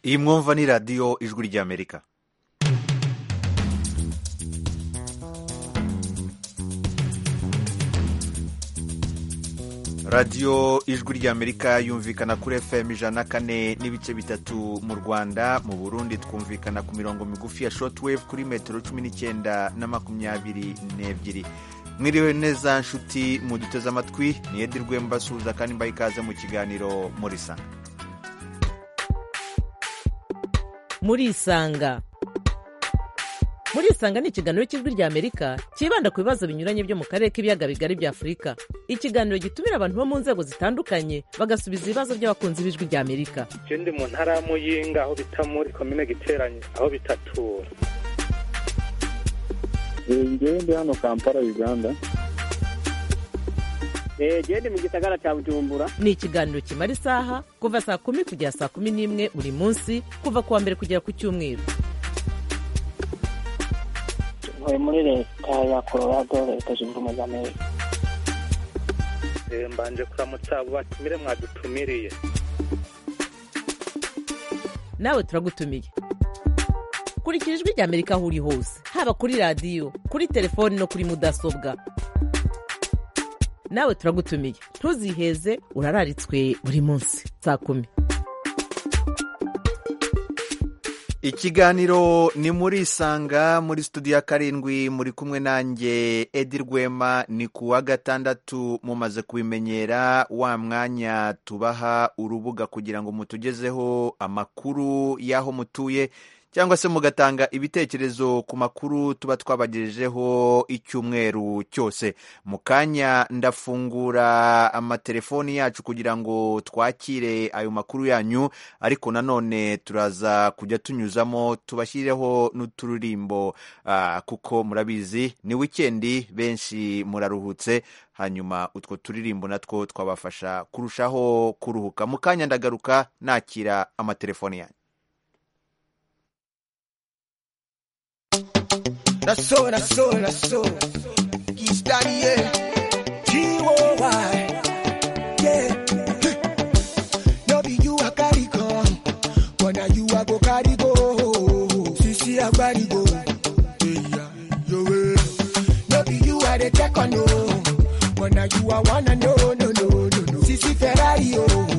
iyi mwumva ni radiyo ijwi ry'amerika radiyo ijwi ry'amerika yumvikana kuri fm ijana kane n'ibice bitatu mu rwanda mu burundi twumvikana ku mirongo migufi ya shotwave kuri metero cumi n'icyenda na makumyabiri n'ebyiri mwiriwe neza nshuti muduteze amatwi ni edi rwemba suza kandi mbaye ikaze mu kiganiro muri sanga muri isanga muri isanga ni ikiganiro cy'ijwi ry'amerika cyibanda ku bibazo binyuranye byo mu karere k'ibiyaga bigari bya afurika ikiganiro gitumira abantu bo mu nzego zitandukanye bagasubiza ibibazo by'abakunzi b'ijwi ry'amerika ikindi mu ntara ya muyinga aho bita muri komine giteranye aho bitatura njyewe ndi hano kampala uganda njyewe ndi mu gisagara cya bujumbura ni ikiganiro kimara isaha kuva saa kumi kugera saa kumi n'imwe buri munsi kuva ku wa mbere kugera ku cyumweru ntuye muri leta ya colorado leta zunze ubumwe za amerika mbanje kuramutsa abo batumire mwadutumiriye nawe turagutumiye kurikira ijwi ry'amerika aho uri hose haba kuri radiyo kuri telefoni no kuri mudasobwa nawe turagutumiye ntuziheze urararitswe buri munsi saa kumi ikiganiro ni muri isanga muri studio ya karindwi muri kumwe nanjye edi rwema ni ku wa gatandatu mumaze kubimenyera wa mwanya tubaha urubuga kugira ngo mutugezeho amakuru y'aho mutuye cyangwa se mugatanga ibitekerezo ku makuru tuba twabagejejeho icyumweru cyose mu kanya ndafungura amatelefoni yacu kugira ngo twakire ayo makuru yanyu ariko nanone turaza kujya tunyuzamo tubashyireho n'uturirimbo uh, kuko murabizi ni wikendi benshi muraruhutse hanyuma utwo turirimbo natwo twabafasha kurushaho kuruhuka mu kanya ndagaruka nakira amatelefoni yanyu Nasowe nasowe nasowe kistariye G-O-Y yeah No be you I carry come but now you I go carry go Sisi I carry go yeah yo No be you I dey check on no but now you I wanna know no no no no Sisi Ferrari oh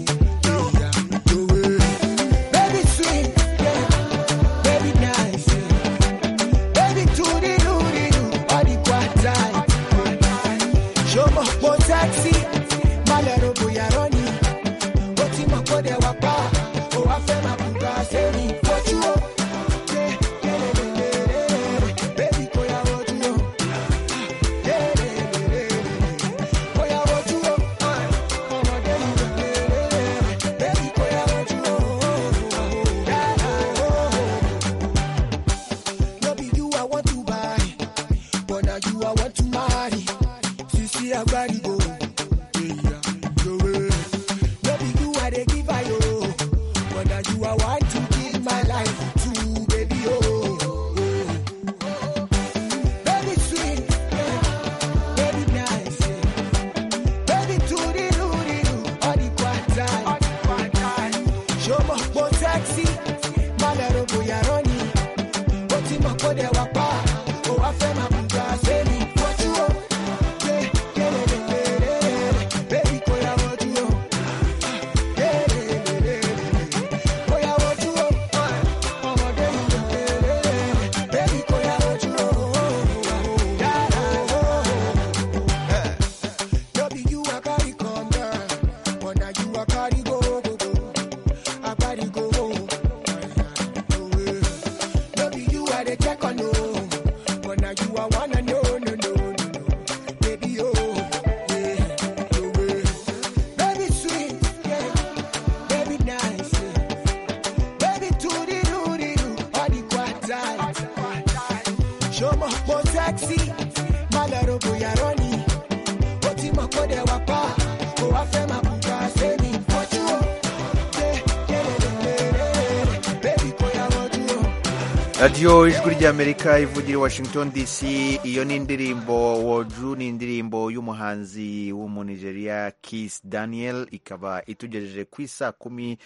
radiyo ijwi ry'amerika ivugira i washington dc iyo ni indirimbo woju ni indirimbo y'umuhanzi w'umunigeria kiss daniel ikaba itugejeje ku isa kumi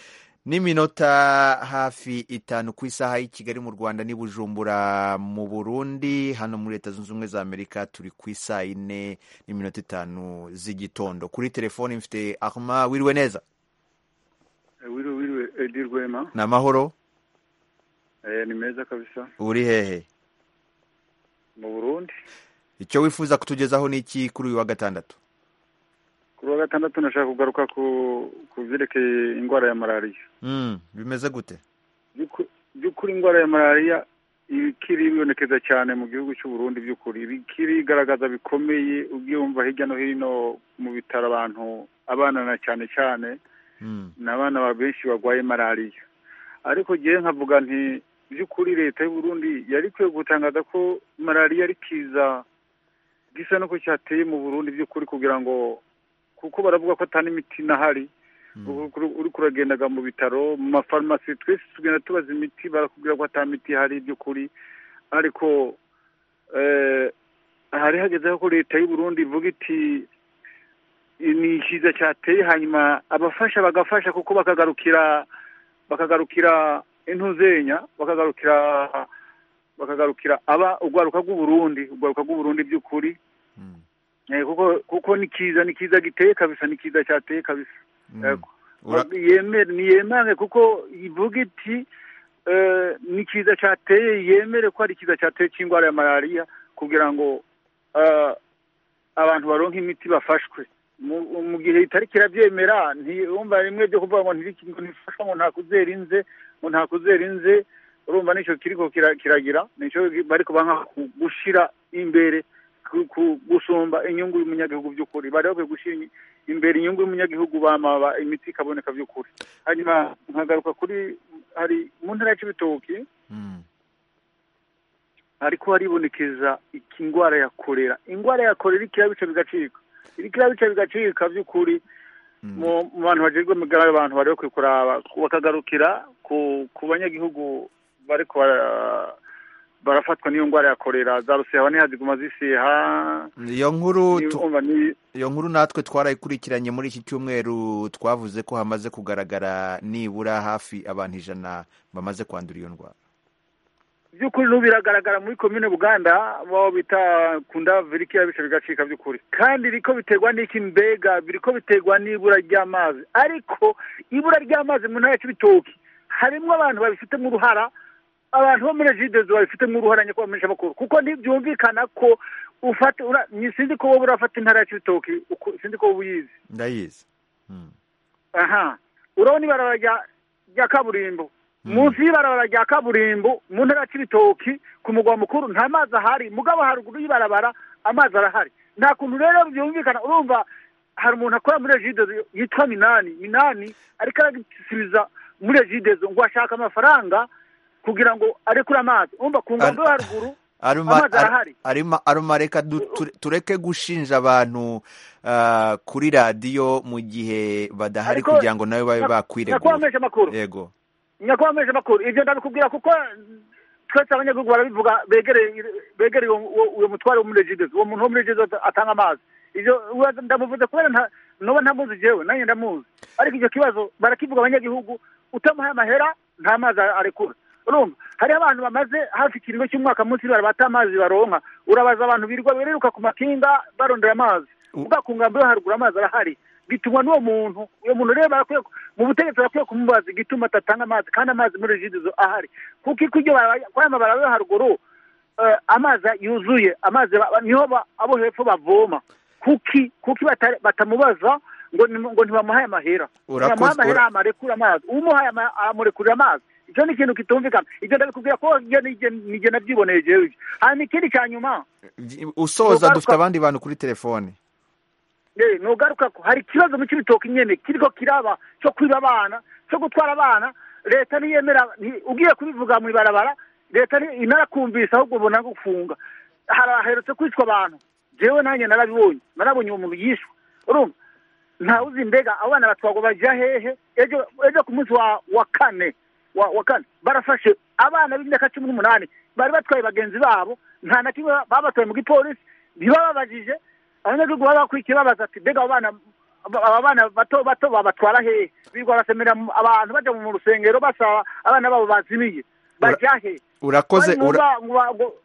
n'iminota hafi itanu ku isaha y'i kigali mu rwanda n'i bujumbura mu burundi hano muri leta zunze ubumwe za amerika turi ku isaa yine n'iminota itanu z'igitondo kuri telefoni mfite ahoma wiriwe neza wiriwe wiriwe edi rwema ni amahoro Eh, ni meza kabisa uri hehe mu burundi icyo wifuza kutugezaho ni iki kuri uyu wa gatandatu kuri wa gatandatu nashaka kugaruka ku ku byerekeye indwara ya malariya Mm, bimeze gute By'uku- by'ukuri indwara ya malariya ibikiri bibonekeza cyane mu gihugu cy'u Burundi by'ukuri ibikiri igaragaza bikomeye ubyumva hirya no hino mu bitaro abantu abana na cyane cyane Mm, ni abana ba benshi barwaye malariya ariko ngewe nkavuga nti by'ukuri leta y'u Burundi yari ikwiye gutangaza ko malariya ari kiza gisa n'uko cyateye mu Burundi by'ukuri kugira ngo kuko baravuga ko atari imiti n'ahari mm, Uri- uri kuragendaga mu bitaro mu mafarumasi twese tugenda tubaza imiti barakubwira ko atari imiti ihari by'ukuri ariko eh, hari hagezeho ko leta y'u Burundi ivuga iti ni ikiza cyateye hanyuma abafasha bagafasha kuko bakagarukira bakagarukira intuzenya bakagarukira bakagarukira aba urwaruka rw'u Burundi urwaruka rw'u Burundi by'ukuri mm, Eh, kuko kuko ni kiza ni kiza giteye kabisa ni kiza cyateye kabisa mm. Yego. Ura- yemere niyemange kuko ivuga iti eh, ni ikiza cyateye yemere ko ari ikiza cyateye cy'indwara ya malariya kugira ngo eh, abantu baronke imiti bafashwe Mu- mu gihe itari kirabyemera ntiwumva rimwe byo kuvuga ngo ntiriki- ngo ntifasha ngo ntakuzera inze ngo ntakuzera inze urumva nicyo kiriko kira- kiragira nicyo bariko banka gushira imbere ku- ku- gusumba inyungu y'umunyagihugu by'ukuri bari bakwiye gushyira inyi- imbere inyungu y'umunyagihugu bamaba imiti ikaboneka by'ukuri hanyuma nkagaruka kuri hari mu ntara ya cibitoki Mm, ariko haribonekeza iki indwara ya kolera indwara ya kolera ikira bice bigacika ikira bice bigacika by'ukuri mm. mu mu bantu bajejwe amagara y'abantu bari bakwiye kuraba bakagarukira ku ku banyagihugu bari bara- barafatwa n'iyo ndwara ya kolera za ruseha nihaziguma ziseha iyo nkuru tu- niumva ni iyo nkuru natwe twarayikurikiranye muri iki cyumweru twavuze ko hamaze kugaragara nibura hafi abantu ijana bamaze kwandura iyo ndwara by'ukuri n'ubu biragaragara muri komine buganda baba bita kunda viriki yabice bigacika by'ukuri kandi biriko biterwa n'iki mbega biriko biterwa n'ibura ry'amazi ariko ibura ry'amazi mu ntara y'ibitoki harimo abantu babifitemo uruhara abantu bo muri jidezo babifitemo uruhara nyako bamenyesha bakuru kuko ntibyumvikana ko ufata ura- ni- sinzi ko wowe urafata intara ya cibitoki uku- sinzi ko wowe uyizi ndayizi Mm, aha urabona ibarabara rya- rya kaburimbo munsi y'ibarabara rya kaburimbo mu ntara ya cibitoki ku mugwa mukuru nta mazi ahari mugabo haruguru y'ibarabara amazi arahari nta kuntu rero byumvikana urumva hari umuntu akora muri ejidezo yitwa minani minani ariko aragisubiza muri ejidezo ngo ashaka amafaranga kugira ngo arekure amazi urumva ku nkombe yo haruguru aruma- Amazi ar- arahari. arima- aruma reka du- ture- tureke gushinja abantu ah, kuri radiyo mu gihe badahari Ariko- kugira ngo nawe babe bakwiregura nakwamenyesha amakuru yego nyakubahwa mpeje makuru ibyo ndabikubwira kuko twese abanyagihugu barabivuga begereye begereye uwo- uwo- uwo mutware wo muri regidezo uwo muntu wo muri regidezo atanga amazi ibyo uwa- ndamuvuze kubera nta noba ntamuzi jewe nanjye ndamuzi ariko icyo kibazo barakivuga abanyagihugu utamuhaye amahera nta mazi arekura urumva hariho abantu bamaze hafi ikiringo cy'umwaka munsi bara bata amazi baronka urabaza abantu birirwa biruka ku makinga barondera amazi U- ubwa ku ngambo yo haruguru amazi arahari bituma n'uwo muntu uwo muntu rero barakwiye ku- mu butegetsi barakwiye kumubaza igituma atatanga amazi kandi amazi muri regidezo ahari kuko iko ibyo baraba- kuri aya mabaraba yo haruguru eh, amazi yuzuye amazi ba- niho ba- abo hepfo bavoma kuki kuki batari- batamubaza ngo ni- ngo ntibamuhaye amahera Urakoze- ntibamuhaye amahera ura- amarekura amazi umuhaye ama- amurekurira amazi icyo ni ikintu kitumvikana ibyo ndabikubwira ko njye nige- nige nabyiboneye jewe hanyuma ikindi cya nyuma usoza Ugaruka- dufite abandi bantu kuri telefoni Eh, nogaruka ko hari ikibazo mu cy'ibitoki nyene kiriko kiraba cyo kwiba abana cyo gutwara abana leta niyemera ni- ugiye kubivuga mu ibarabara leta ni- inarakumvise ahubwo ubona gufunga haraherutse kwicwa abantu jewe nanjye narabibonye narabonye uwo muntu yishwe urumva ntawuzi mbega abana batwagwa baja hehe ejo ejo ku munsi wa wa kane wa wa kane barafashe abana b'imyaka cumi n'umunani bari batwaye bagenzi babo nta na kimwe babatoye mu gipolisi ntibababajije abanyagihugu baba bakurikiye babaza ati mbega abo bana aba bana bato bato babatwara hehe birirwa basemera mu- abantu bajya mu rusengero basaba abana babo bazimiye bajya he urakoze Bari mu ura- ba- mu ba- ngo-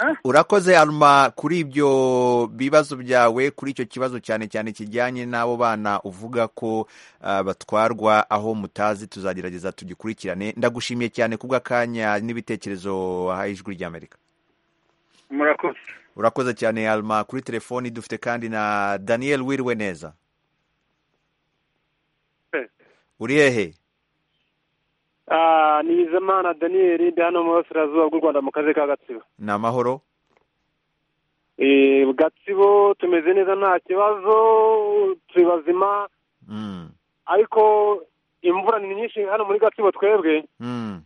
eh? urakoze aruma kuri ibyo bibazo byawe kuri icyo kibazo cyane cyane kijyanye n'abo bana uvuga ko ah, batwarwa aho mutazi tuzagerageza tugikurikirane ndagushimiye cyane kubw'akanya n'ibitekerezo wahaye ijwi ry'amerika murakoze urakoze cyane aruma kuri telefoni dufite kandi na daniel wiriwe neza Eh. uri hehe Ah, ni Bizimana Daniel ndi hano mu burasirazuba bw'u Rwanda mu karere ka Gatsibo. ni amahoro Eh, Gatsibo tumeze neza nta kibazo turi bazima Mm, ariko imvura ni nyinshi hano muri Gatsibo twebwe mm,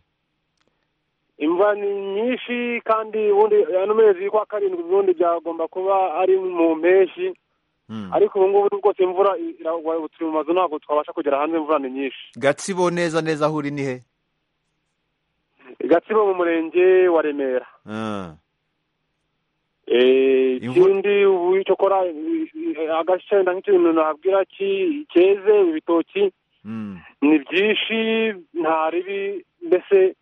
imvura ni nyinshi kandi ubundi ano mezi kwa karindwi ubundi byagomba kuba ari mu mpeshyi mm. ariko ubu ngubu rwose imvura iragwa ubu turi mu mazu ntabwo twabasha kugera hanze imvura ni nyinshi gatsibo neza neza aho uri ni he Gatsibo mu murenge wa Remera Mm, Eh, Imvura- ikindi ubu cyokora agace nta nk'ikintu nabwira ki cyeze ibitoki mm. ni byinshi nta ribi mbese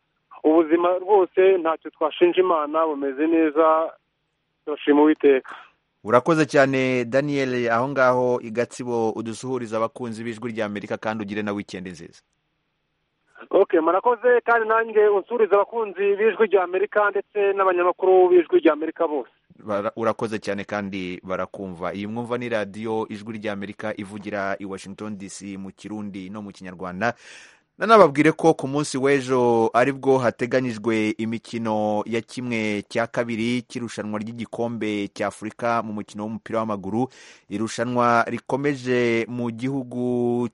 ubuzima rwose ntacyo twashinja imana bumeze neza turashima uwiteka urakoze cyane daniel aho ngaho i gatsibo udusuhuriza abakunzi b'ijwi ry'amerika kandi ugire na wikendi nziza okay murakoze kandi nanjye unsuriza abakunzi b'ijwi rya amerika ndetse n'abanyamakuru b'ijwi rya amerika bose Bara- urakoze cyane kandi barakumva iyi mwumva ni radiyo ijwi ry'amerika ivugira i washington dc mu kirundi no mu kinyarwanda nanababwire ko ku munsi w'ejo aribwo hateganyijwe imikino ya kimwe cya kabiri cy'irushanwa ry'igikombe cya afurika mu mukino w'umupira w'amaguru irushanwa rikomeje mu gihugu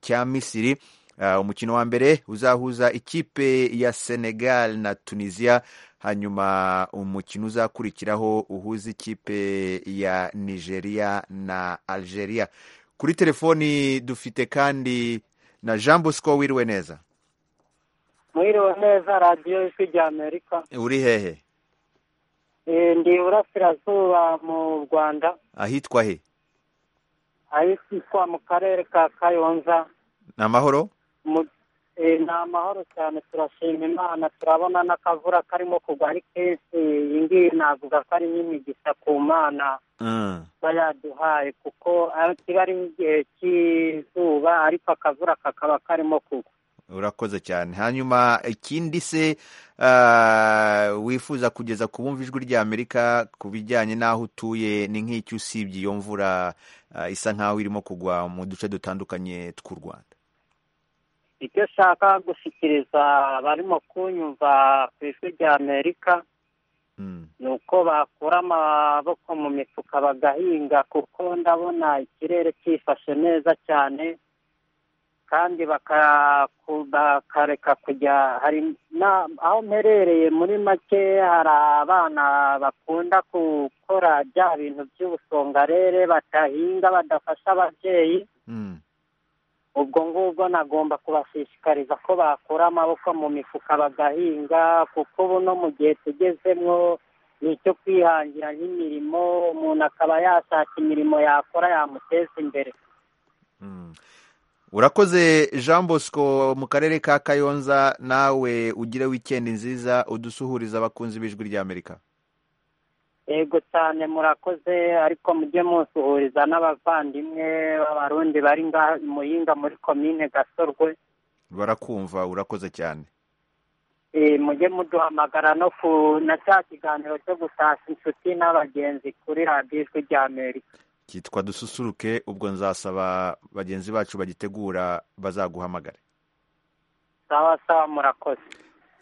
cya misiri Ah, umukino wa mbere uzahuza ikipe ya senegal na tunisia hanyuma umukino uzakurikiraho uhuza ikipe ya nigeria na algeria kuri telefoni dufite kandi na jean bosco wiriwe neza mwiriwe neza radiyo ijwi rya amerika uri hehe Eh, ndi iburasirazuba mu rwanda ahitwa he ahitwa mu karere ka kayonza ni amahoro Mu- eh, ni amahoro cyane turashima imana turabona n'akavura karimo kugwa ari kenshi iyi ngiyi navuga ko ari nk'imigisha ku mana Mm, iba yaduhaye kuko ari- kiba ari igihe cy'izuba ariko akavura kakaba karimo kugwa urakoze cyane hanyuma ikindi se ah, wifuza kugeza ku bumva ijwi rya amerika ku bijyanye n'aho utuye ni nk'icyo usibye iyo mvura ah, isa nk'aho irimo kugwa mu duce dutandukanye tw'u rwanda icyo nshaka gushyikiriza abarimo kunyumva ku ijwi rya amerika Mm, ni uko bakura amaboko mu mifuka bagahinga kuko ndabona ikirere cyifashe neza cyane kandi baka- ku- bakareka kujya hari na- aho mperereye muri make hari abana bakunda gukora bya bintu by'ubusongarere batahinga badafasha ababyeyi mm. ubwo ngubwo nagomba kubashishikariza ko bakura amaboko mu mifuka bagahinga kuko ubu no mu gihe tugezemwo ni icyo kwihangira nk'imirimo umuntu akaba yashaka imirimo yakora yamuteza imbere Mm. urakoze jean bosco mu karere ka kayonza nawe ugire wikendi nziza udusuhuriza abakunzi b'ijwi ry'amerika yego cyane murakoze ariko mujye musuhuriza n'abavandimwe b'abarundi bari ngaha i muyinga muri komine gasorwe barakumva urakoze cyane Eh, mujye muduhamagara no ku na cya kiganiro cyo gutashya inshuti n'abagenzi kuri radiyo ijwi rya amerika cyitwa dususuruke ubwo nzasaba bagenzi bacu bagitegura bazaguhamagare sawa sawa murakoze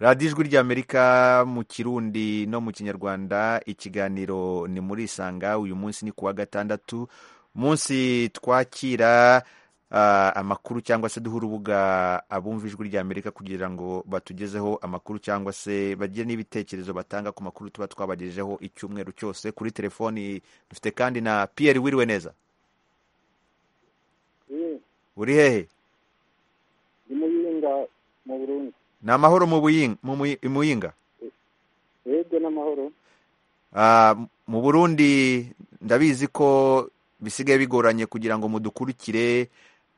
radiyo ijwi ry'amerika mu kirundi no mu kinyarwanda ikiganiro ni muri isanga uyu munsi ni ku wa gatandatu munsi twakira ah, amakuru cyangwa se duha urubuga abumva ijwi ry'amerika kugira ngo batugezeho amakuru cyangwa se bagire n'ibitekerezo batanga ku makuru tuba twabagejejeho icyumweru cyose kuri telefoni dufite kandi na piyeri wiriwe neza uri hehe ni muyinga mu burundi ni amahoro mu Buying- mu Muyi- i muyinga yego n'amahoro Ah, mu burundi ndabizi ko bisigaye bigoranye kugira ngo mudukurikire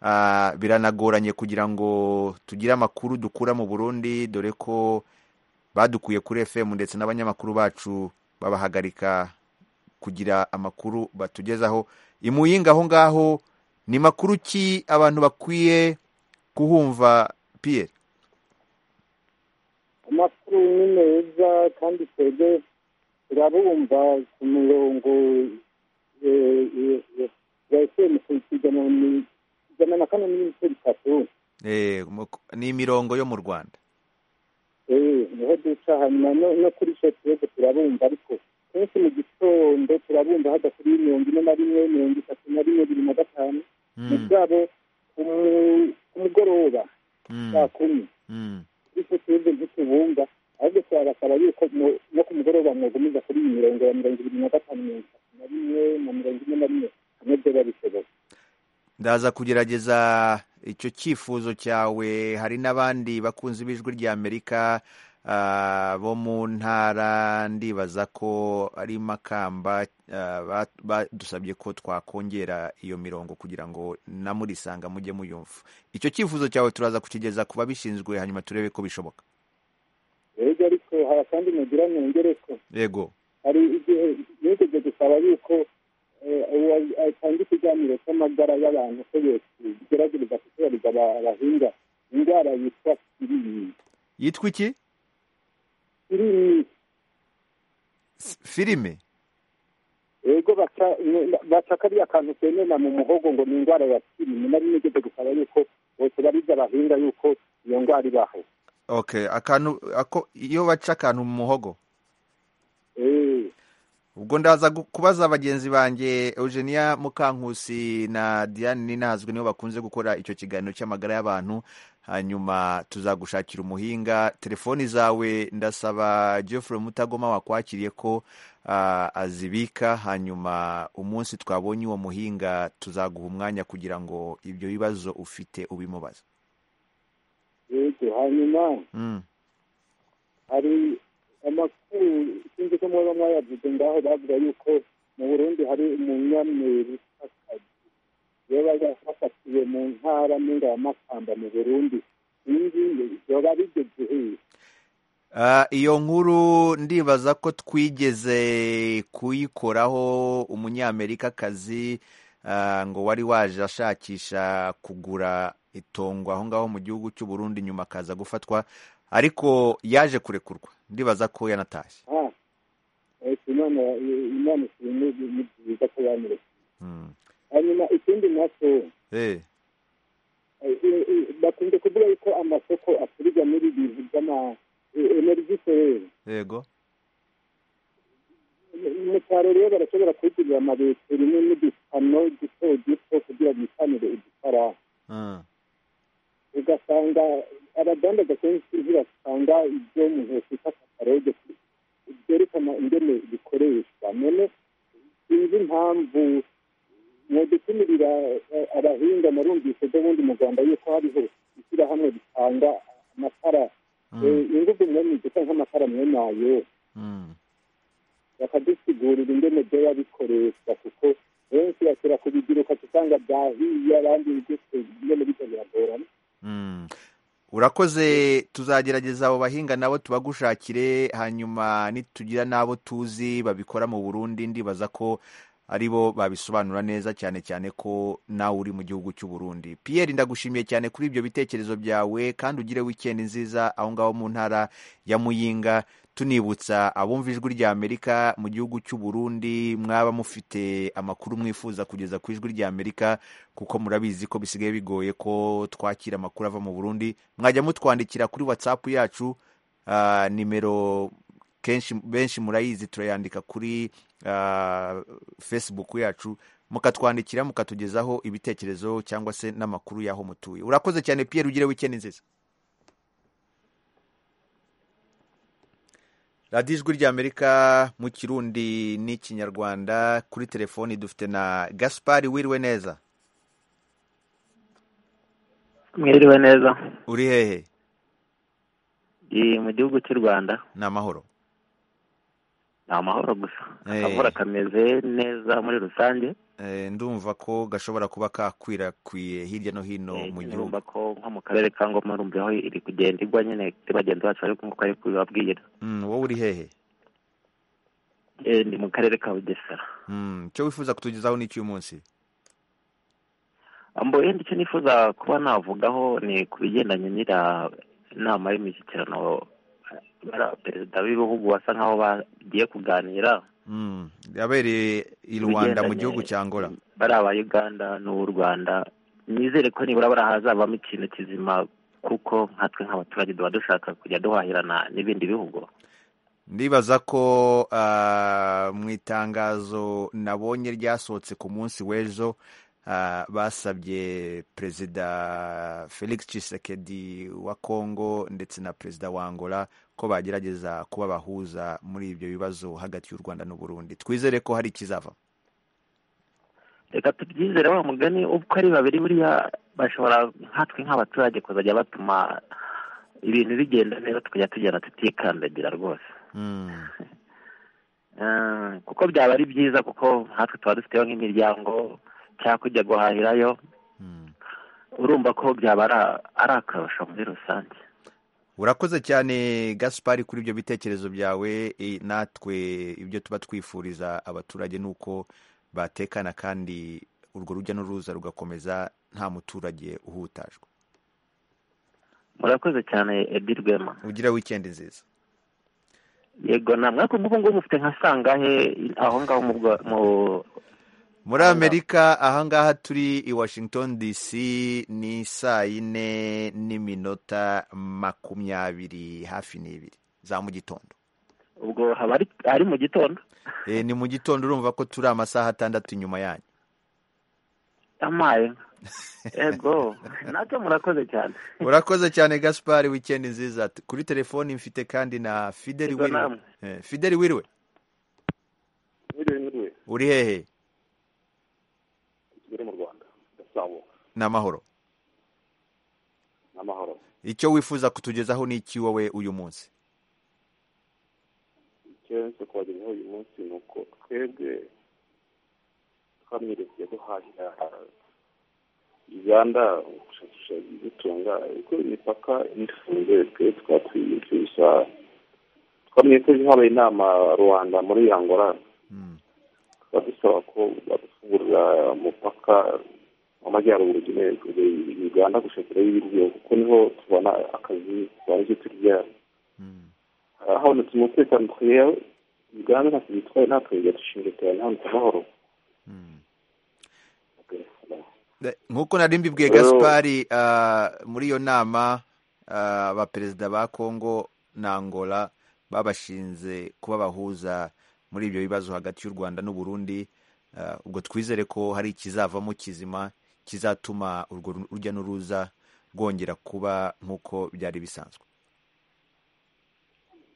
Ah, biranagoranye kugira ngo tugire amakuru dukura mu burundi dore ko badukuye kuri fm ndetse n'abanyamakuru bacu babahagarika kugira amakuru batugezaho imuyinga aho ngaho ni makuru ki abantu bakwiye kuhumva piyeri amakuru ni meza kandi twebwe turabumva ku mirongo eh, eh, eh, ya efuperi ku ijana ni- ijana na kane n'ibice bitatu Eh, mu- ni imirongo yo mu rwanda Eh, niho duca hanyuma no- no kuri sho twebwe turabumva ariko kenshi mu gitondo turabumva hada kuri mirongo ine na rimwe mirongo itatu na rimwe bibiri na gatanu Mm, mugabo ku mu- ku mugoroba mm, saa kumi mm. ariko twebwe ntitubumva ahubwo turabasaba yuko mu- no ku mugoroba mwagumiza kuri iyi mirongo ya mirongo ibiri na gatanu mirongo itatu na rimwe na mirongo ine na rimwe hamwe byo babishoboye ndaza kugerageza icyo cyifuzo cyawe hari n'abandi bakunze b'ijwi ry'amerika ah, bo mu ntara ndibaza ko ari makamba ah, ba- badusabye ko twakongera iyo mirongo kugira ngo na murisanga mujye muyumva icyo cyifuzo cyawe turaza kukigeza ku babishinzwe hanyuma turebe ko bishoboka rero ariko hari akandi mugira mwongere ko yego hari igihe nigeze gusaba yuko eh, uwa- atanga ikiganiro cy'amagara y'abantu ko yogerageza kuturariza aba- abahinga indwara yitwa kirimi yitwa iki kirimi S- filime yego baca ne- baca kariya kantu kenena mu muhogo ngo ni indwara ya kirimi nari nigeze gusaba yuko bose bariza bahinga yuko iyo ndwara ibaho okay akantu ako iyo baca akantu mu muhogo Eh, ubwo ndaza gu- kubaza bagenzi banjye eugenia mukankusi na diane ninazwe nibo bakunze gukora icyo kiganiro cy'amagara y'abantu hanyuma tuzagushakira umuhinga telefoni zawe ndasaba geoffrey mutagoma wakwakiriye ko ah, azibika hanyuma umunsi twabonye uwo muhinga tuzaguha umwanya kugira ngo ibyo bibazo ufite ubimubaze yego hanyuma Mm, hari amakuru sinzi ko mwaba mwayavuze ngaho bavuga yuko mu burundi hari umunyamwerika yoba yafatiwe mu ntara n'ingamakamba mu burundi iyi ngiyi yoba bigeze hehe Ah, iyo nkuru ndibaza ko twigeze kuyikoraho umunyamerikakazi ah, ngo wari waje ashakisha kugura itongo aho ngaho mu gihugu cy'u Burundi nyuma akaza gufatwa ariko yaje kurekurwa ndibaza ko yanatashye Ah, eh, imana imana ikintu ni byiza ko yamureka Mm. hanyuma ikindi nacyo Eh, eh, eh, eh, bakunze kuvuga yuko amasoko asubiza muri ibintu by'ama eh, energy solar yego mu cyaro rero barashobora kwigurira amabeteri n'udupano duto duto kugira bitanire udufaranga Mm. ugasanga abadandaza kenshi basanga ibyo mu ntoki k'akakarode byerekana ingene bikoreshwa none sinzi impamvu mwadutumirira eh, abahinga narumvise byo bundi mu rwanda yuko hariho ishyirahamwe ritanga amatara Mm. Eh, ingufu mwemwiduka nk'amatara mwenayo Mm. bakadusigurira ingene byo babikoresha kuko benshi bashobora kubigiruka usanga byahiye abandi bigufi ingene bijya biragorana Mm. urakoze tuzagerageza abo bahinga nabo tubagushakire hanyuma nitugira n'abo tuzi babikora mu burundi ndibaza ko aribo babisobanura neza cyane cyane ko nawe uri mu gihugu cy'u Burundi Pierre ndagushimiye cyane kuri ibyo bitekerezo byawe kandi ugire weekend nziza aho ngaho mu ntara ya Muyinga tunibutsa abumva ijwi rya Amerika mu gihugu cy'u Burundi mwaba mufite amakuru mwifuza kugeza ku ijwi rya Amerika kuko murabizi ko bisigaye bigoye ko twakira amakuru ava mu Burundi mwajya mutwandikira kuri WhatsApp yacu ah, nimero kenshi benshi murayizi turayandika kuri ah, Facebook yacu mukatwandikira mukatugezaho ibitekerezo cyangwa se n'amakuru y'aho mutuye urakoze cyane Pierre ugire weekend nziza radiyo ijwi ry'amerika mu kirundi n'ikinyarwanda kuri telefoni dufite na gaspari wiriwe neza mwiriwe neza uri hehe Iyi mu gihugu cy'u rwanda ni amahoro ni amahoro gusa Eh. akavura kameze neza muri rusange Eh, ndumva ko gashobora kuba kakwirakwiye hirya no hino Eh, mu gihugu urumva ko nko mu karere ka ngoma urumva aho iri kugenda igwa nyine kuri bagenzi bacu ariko nkuko ari kubibabwira Mm, wowe uri hehe Eh, ni mu karere ka bugesera Mm, icyo wifuza kutugezaho ni icy'uyu munsi ambo yenda icyo nifuza kuba navugaho ni ku bigendanye n'ira inama y'imishyikirano bara- perezida b'ibihugu basa nk'aho bagiye kuganira Mm, yabereye i rwanda mu Ibigendanye- gihugu cya ngora bari aba uganda n'ubu rwanda nizere ko nibura bari hazavamo ikintu kizima kuko nkatwe nk'abaturage tuba dushaka kujya duhahirana n'ibindi bihugu ndibaza ko ah, mu itangazo nabonye ryasohotse ku munsi w'ejo ah, basabye perezida felix tshisekedi wa kongo ndetse na perezida wa angola ko bagerageza kuba bahuza muri ibyo bibazo hagati y'u rwanda n'u burundi twizere ko hari ikizava reka tubyizere wa mugani uko ari babiri buriya bashobora nkatwe nk'abaturage kuzajya batuma ibintu bigenda neza tukajya tugenda tutikandagira rwose Mm, Eh, kuko byaba ari byiza kuko nkatwe tuba dufiteho nk'imiryango cyangwa kujya guhahirayo mm. urumva ko byaba ari- ari akarusho muri rusange urakoze cyane gaspari kuri ibyo bitekerezo byawe eh, natwe ibyo tuba twifuriza abaturage ni uko batekana kandi urwo rujya n'uruza rugakomeza nta muturage uhutajwe murakoze cyane edi rwema ugira wikendi nziza yego namwe ariko ubu ngubu mufite nka sangahe aho ngaho mu Bwa- mu muri Aha. amerika ahangaha turi i washington dc ni saa yine n'iminota makumyabiri hafi n'ibiri za mu gitondo ubwo haba ari ari mu gitondo Eh, ni mu gitondo urumva ko turi amasaha atandatu inyuma yanyu amaye yego nacyo murakoze cyane urakoze cyane gaspari wikendi nziza T- kuri telefoni mfite kandi na fideli Yego, wiriwe namwe. Eh, fideli wiriwe biriwe n'iriwe uri hehe kigali mu rwanda gasabo n'amahoro n'amahoro icyo wifuza kutugezaho ni iki wowe uyu munsi icyo cyo kubagezaho uyu munsi ni uko twebwe twamweretse guhahira uganda gushakisha ibidutunga kuko imipaka ifunze twe twatwiyumvisha twamye ko habaye inama rwanda muri angola Mm. tukaba dusaba ko badufungurira umupaka w'amajyaruguru ugenewe uganda gushakirayo ibiryo kuko niho tubona akazi tubona icyo turya Mm. habonetse umutekano twiya uganda ntacyo bitwaye natwe tujya dushinzwe cyane habonetse amahoro Mm. Eh, nk'uko nari mbibwiye Rero- gaspari ah, muri iyo nama ah, abaperezida ba congo na angola babashinze kuba bahuza muri ibyo bibazo hagati y'u rwanda n'u burundi Ah, ubwo twizere ko hari ikizavamo kizima kizatuma urwo ru- urujya n'uruza rwongera kuba nk'uko byari bisanzwe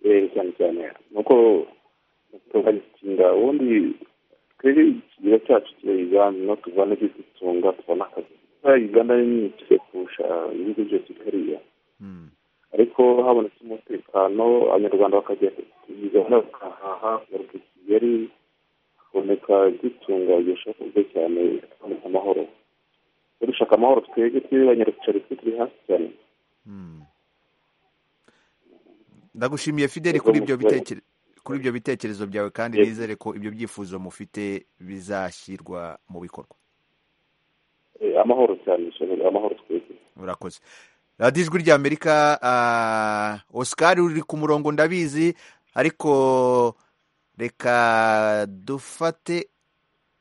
eee cyane cyane nuko tukagitinda ubundi twebwe ikigega cyacu kiba uganda no tuvana ibyo dutunga tubona akazi kubera uganda nini tujya kurusha ibihugu byose kariya Mm. ariko habonetse umutekano abanyarwanda bakajya kugana bakahaha bagaruka i kigali haboneka igitunga gishaka ubwe cyane haboneka amahoro dushaka amahoro twebwe twebwe abanyarwanda twe turi hasi cyane Mm. ndagushimiye fideli kuri ibyo bitekerezo kuri ibyo bitekerezo byawe kandi Yego. nizere ko ibyo byifuzo mufite bizashyirwa mu bikorwa Eh, amahoro cyane dushaka amahoro twebwe urakoze radiyo ijwi rya amerika ah, oscar uri ku murongo ndabizi ariko reka dufate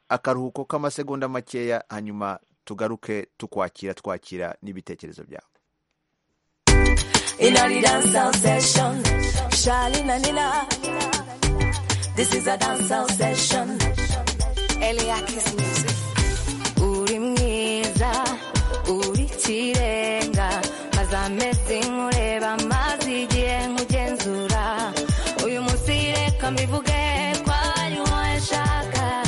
akaruhuko k'amasegonda makeya hanyuma tugaruke tukwakira twakira n'ibitekerezo byawe in a dance out session. Shalina Nina. This is a dance out session. Eliakis music. Uri mwiza, uri kirenga. Maze amezi nkureba, maze igihe nkugenzura. Uyu munsi reka mbivuge ko ari wowe nshaka.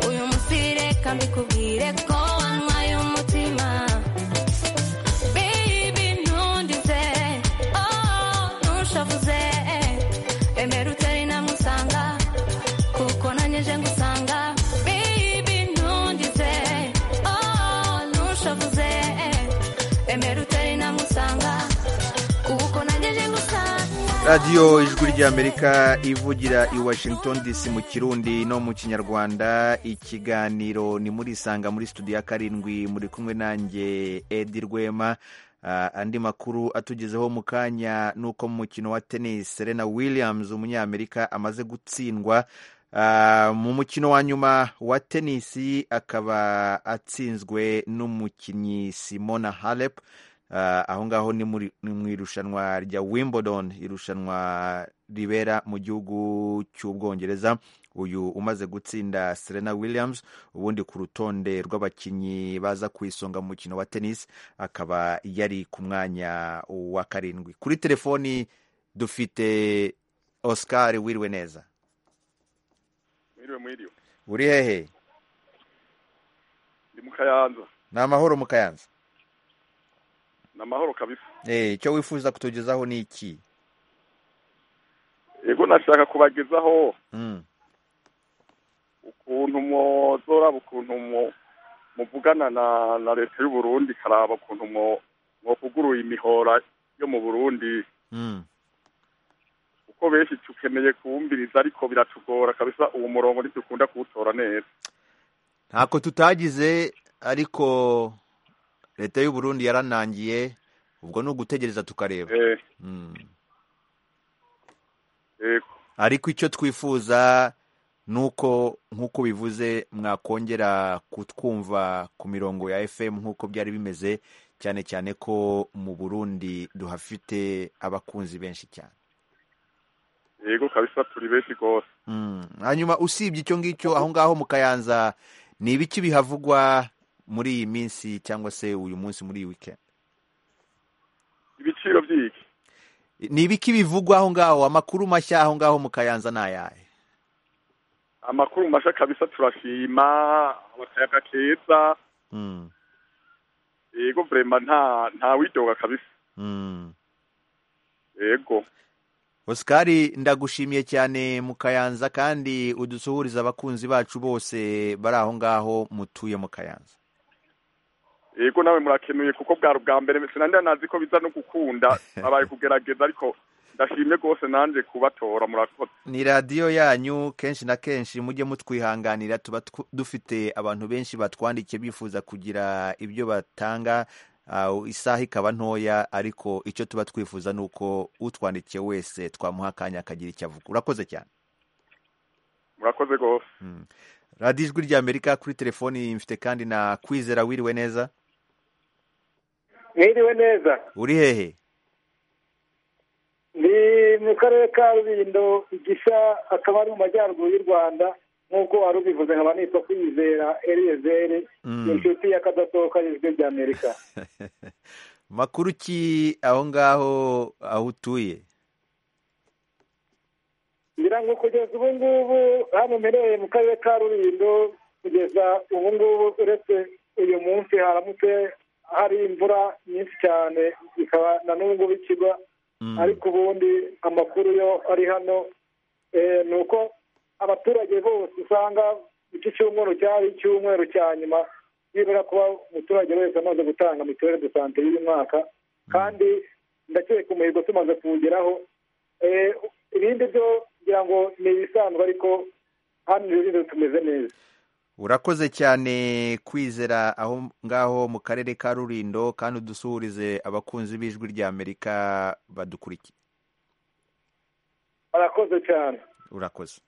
Uyu munsi reka mbikubwire ko wantwaye umutima. Baby ntundize oh ntushavuze emera utari namusanga emera utari namusanga ubu uko nageje gusanga radiyo ijwi ry'amerika ivugira i washington dc mu kirundi no mu kinyarwanda ikiganiro ni muri isanga muri studio ya karindwi muri kumwe nanjye edi rwema Ah, andi makuru atugezeho mu kanya ni uko mu mukino wa tennis serena williams umunyamerika amaze gutsindwa Ah, mu mukino wa nyuma wa tenisi akaba atsinzwe n'umukinnyi simona halep Ah, aho ngaho ni muri- ni mu irushanwa rya wimbledon irushanwa ribera mu gihugu cy'ubwongereza uyu umaze gutsinda serena williams ubundi ku rutonde rw'abakinnyi baza ku isonga mu mukino wa tennis akaba yari ku mwanya wa karindwi kuri telefoni dufite oscar wiriwe neza mwiriwe mwiriwe uri hehe ndi mu kayanza ni amahoro mu kayanza ni amahoro kabisa Eh, icyo wifuza kutugezaho ni iki yego nashaka kubagezaho Mm. ukuntu muzoraba ukuntu mu- muvugana na na leta y'u Burundi karaba ukuntu mu- mwovuguruye imihora yo mu Burundi Mm. kuko benshi tukeneye kuwumviriza ariko biratugora kabisa uwo murongo ntitukunda kuwutora neza ntako tutagize ariko leta y'u burundi yaranangiye ubwo ni ugutegereza tukareba Eh, Mm. yego ariko icyo twifuza ni uko nk'uko bivuze mwakongera kutwumva ku mirongo ya fm nk'uko byari bimeze cyane cyane ko mu burundi duhafite abakunzi benshi cyane yego kabisa turi benshi rwose Mm. hanyuma usibye icyo ngicyo aho ngaho mu kayanza ni ibiki bihavugwa muri iyi minsi cyangwa se uyu munsi muri iyi weekend ibiciro by'iki ni ibiki bivugwa aho ngaho amakuru mashya aho ngaho mu kayanza ni ayahe amakuru mashya kabisa turashima akayaga keza Mm. yego vrema nta nta widoga kabisa Mm. yego osikari ndagushimiye cyane mu kayanza kandi udusuhuriza abakunzi bacu bose bari aho ngaho mutuye mu kayanza yego nawe murakenuye kuko bwari ubwa mbere sinandi nazi ko biza no gukunda abaye kugerageza ariko ndashimye rwose nanjye kubatora murakoze ni radiyo yanyu kenshi na kenshi mujye mutwihanganira tuba tw- dufite abantu benshi batwandikiye bifuza kugira ibyo batanga ah, isaha ikaba ntoya ariko icyo tuba twifuza ni uko utwandikiye wese twamuha akanya akagira icyo avuga urakoze cyane murakoze rwose radiyo ijwi ry'amerika kuri telefoni mfite kandi na kwizera wiriwe neza mwiriwe neza uri hehe ni mu karere ka rubindo igisha akaba ari mu majyaruguru y'u rwanda nk'uko wari ubivuze nkaba nitwa kwizera eliyezeri Mm. ni inshuti y'akadasohoka y'ijwi ry'amerika makuru ki aho ngaho aho utuye ngira ngo kugeza ubu ngubu hano mpereye mu karere ka rubindo kugeza ubu ngubu uretse uyu munsi haramutse hari imvura nyinshi cyane bikaba na n'ubu ngubu ikigwa ariko ubundi amakuru yo ari hano eh, ni uko abaturage bose usanga iki cyumweru cyari icyumweru cya nyuma nibura kuba umuturage wese amaze gutanga mituweli de sante y'uyu mwaka kandi ndakeka umuhigo tumaze kuwugeraho Eh, ibindi byo ngira ngo ni ibisanzwe ariko hano rero tumeze neza urakoze cyane kwizera aho ngaho mu karere ka rurindo kandi udusuhurize abakunzi b'ijwi ry'amerika badukurikiye barakoze cyane urakoze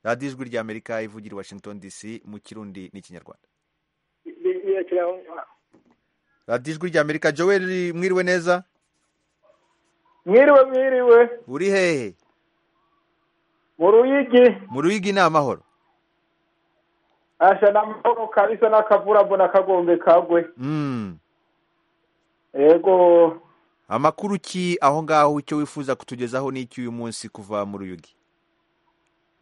radiyo ijwi ry'amerika ivugira i washington dc mu kirundi n'ikinyarwanda Ni- ni- kira- radiyo ijwi ry'amerika joel mwiriwe neza mwiriwe mwiriwe uri hehe mu ruyigi mu ruyigi ni amahoro asha namahoro kabisa n'akavura mbona kagombe kagwe Mm. yego amakuru ki aho ngaho icyo wifuza kutugezaho n'iki uyu munsi kuva mu ruyugi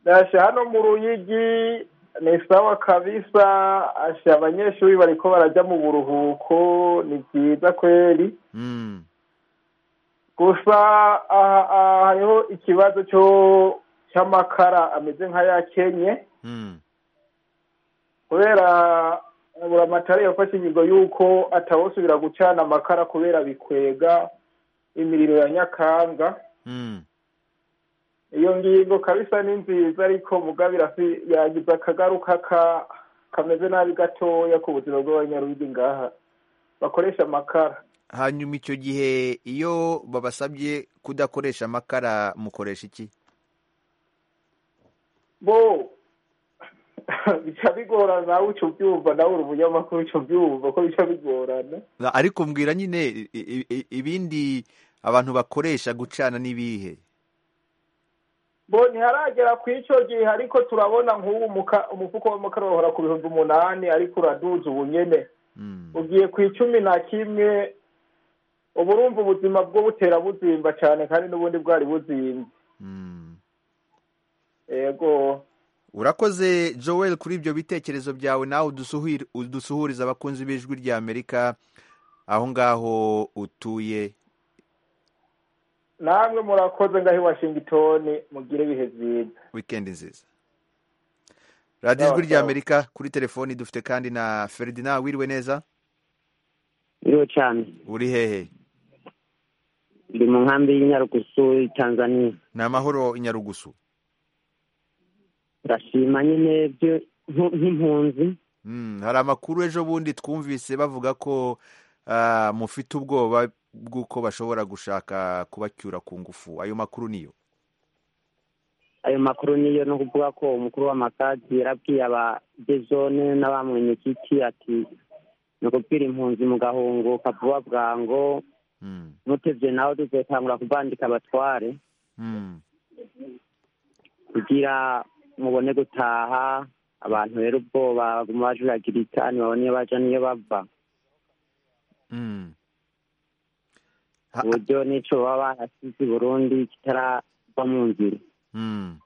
asha hano mu ruyigi ni sawa kabisa asha abanyeshuri bariko barajya mu buruhuko ni byiza kweri Mm. gusa aha aha hariho ikibazo cyo cy'amakara ameze nk'ayakenye Mm. kubera buramatare yafashe inyigo y'uko atawusubira gucana amakara kubera bikwega imiriro ya nyakanga iyo ngingo kabisa ni nziza ariko mugabira yagize akagaruka ka- kameze nabi gatoya ku buzima bw'abanyarugi ngaha bakoresha amakara hanyuma icyo gihe iyo babasabye kudakoresha amakara mukoresha iki bo bica bigorana nawe uca ubyumva nawe uri umunyamakuru uca ubyumva ko bica bigorana Na- ariko mbwira nyine i- i- i- ibindi abantu bakoresha gucana n'ibihe bo ntiharagera ku icyo gihe ariko turabona nk'ubu muka- umufuko w'amakara wahora ku bihumbi umunani ariko uraduza ubu nyene ugiye ku icumi na kimwe uba urumva ubuzima bwo butera buzimba cyane kandi n'ubundi bwari buzimba yego urakoze joel kuri ibyo bitekerezo byawe nawe udusuhir- udusuhuriza abakunzi b'ijwi rya amerika aho ngaho utuye namwe murakoze ngaho i washington mugire ibihe byiza wikendi nziza radiyo ijwi rya amerika kuri telefoni dufite kandi na feridina wiriwe neza iriho cyane uri hehe ndi mu nkambi y'inyarugusu tanzania ni amahoro i nyarugusu turashima nyine byo nk- nk'impunzi Mm, hari amakuru ejo bundi twumvise bavuga ko ah, mufite ubwoba bw'uko bashobora gushaka kubacyura ku ngufu ayo makuru niyo ayo makuru niyo no kuvuga ko umukuru w'amakadi yarabwiye abadezone n'abamwenye kiti ati ni ukubwira impunzi mu gahunguka vuba bwango mutevye nawe tuzotangura kuvandika abatware Mm. kugira mubone gutaha abantu rero ubwoba baguma bajuragira itani babone iyo baja n'iyo bava Mm. uburyo n'ico baba barasize i burundi kitarava mu nzira Mm.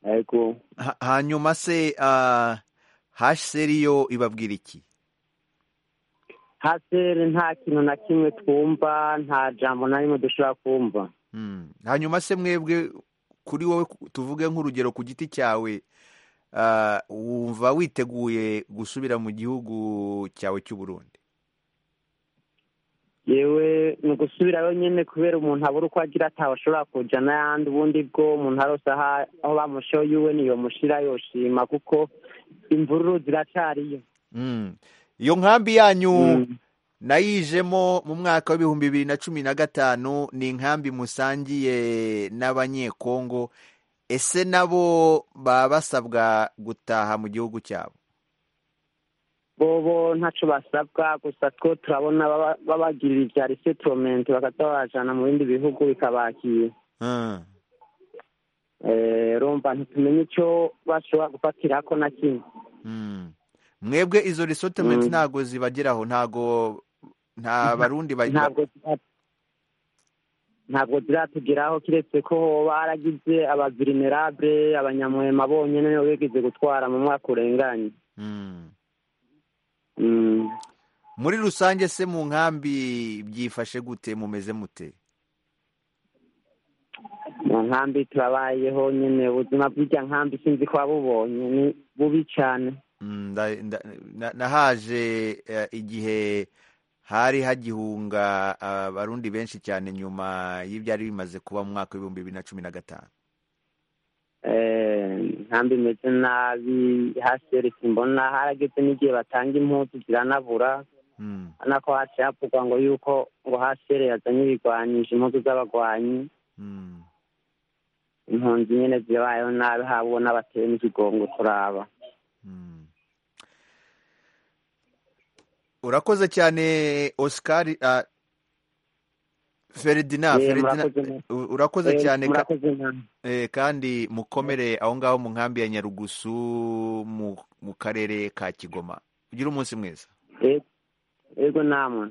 ariko Ha- hanyuma se ah, hsr yo ibabwira iki hasere nta kintu na kimwe twumva nta jambo na rimwe dushobora kumva Mm. hanyuma se mwebwe kuri wowe ku- tuvuge nk'urugero ku giti cyawe ah, wumva witeguye gusubira mu gihugu cyawe cy'u Burundi yewe ni ugusubirayo nyine kubera umuntu abura uko agira atawe ashobora kuja n'ayandi ubundi bwo umuntu arose aha- aho bamushoye iwe niyo mushira yoshima kuko imvururu ziracariyo Mm. iyo nkambi yanyu nayijemo mu mwaka w'ibihumbi bibiri na cumi na gatanu ni inkambi musangiye n'abanyekongo ese nabo baba basabwa gutaha mu gihugu cyabo bobo ntaco basabwa gusa two turabona baba- babagirira ivya resettlement bakaza babajana mu bindi bihugu bikabakira Mm. Eh, urumva ntitumenye ico bashobora gufatirako na kimwe Mm. mwebwe izo resortement Mm. ntago zibageraho ntago nta barundi ba- ba- ntabwo zira- ntabwo ziratugeraho kiretse ko hoba haragize abavirinerabre abanyamwema bonyene nibo bigeze gutwara mu mwaka urenganye Mm. Mm. muri rusange se mu nkambi byifashe gute mumeze mute mu nkambi turabayeho nyene ubuzima bw'irya nkambi sinzi ko wabubonye ni bubi cane Mm, nda- nda- na- nahaje eh, igihe hari hagihunga abarundi benshi cyane nyuma y'ibyari bimaze kuba mu mwaka w'ibihumbi bibiri na cumi na gatanu Eh, nkambi imeze nabi haseri simbona harageze n'igihe batanga impunzi ziranabura Mm, urabona ko haciye havugwa ngo yuko ngo haseri yazanye ibigwanyije impunzi z'abagwanyi mm. impunzi nyene zirabayeho nabi haba ubona bateye n'ikigongo turaba urakoze cyane oscar ah, feridina Eh, feridina murakoze mu- u- urakoze eh, cyane ka- murakoze mwami. Eh, kandi mukomere aho ngaho mu nkambi ya nyarugusu mu mu karere ka kigoma ugire umunsi mwiza Eh, yego namwe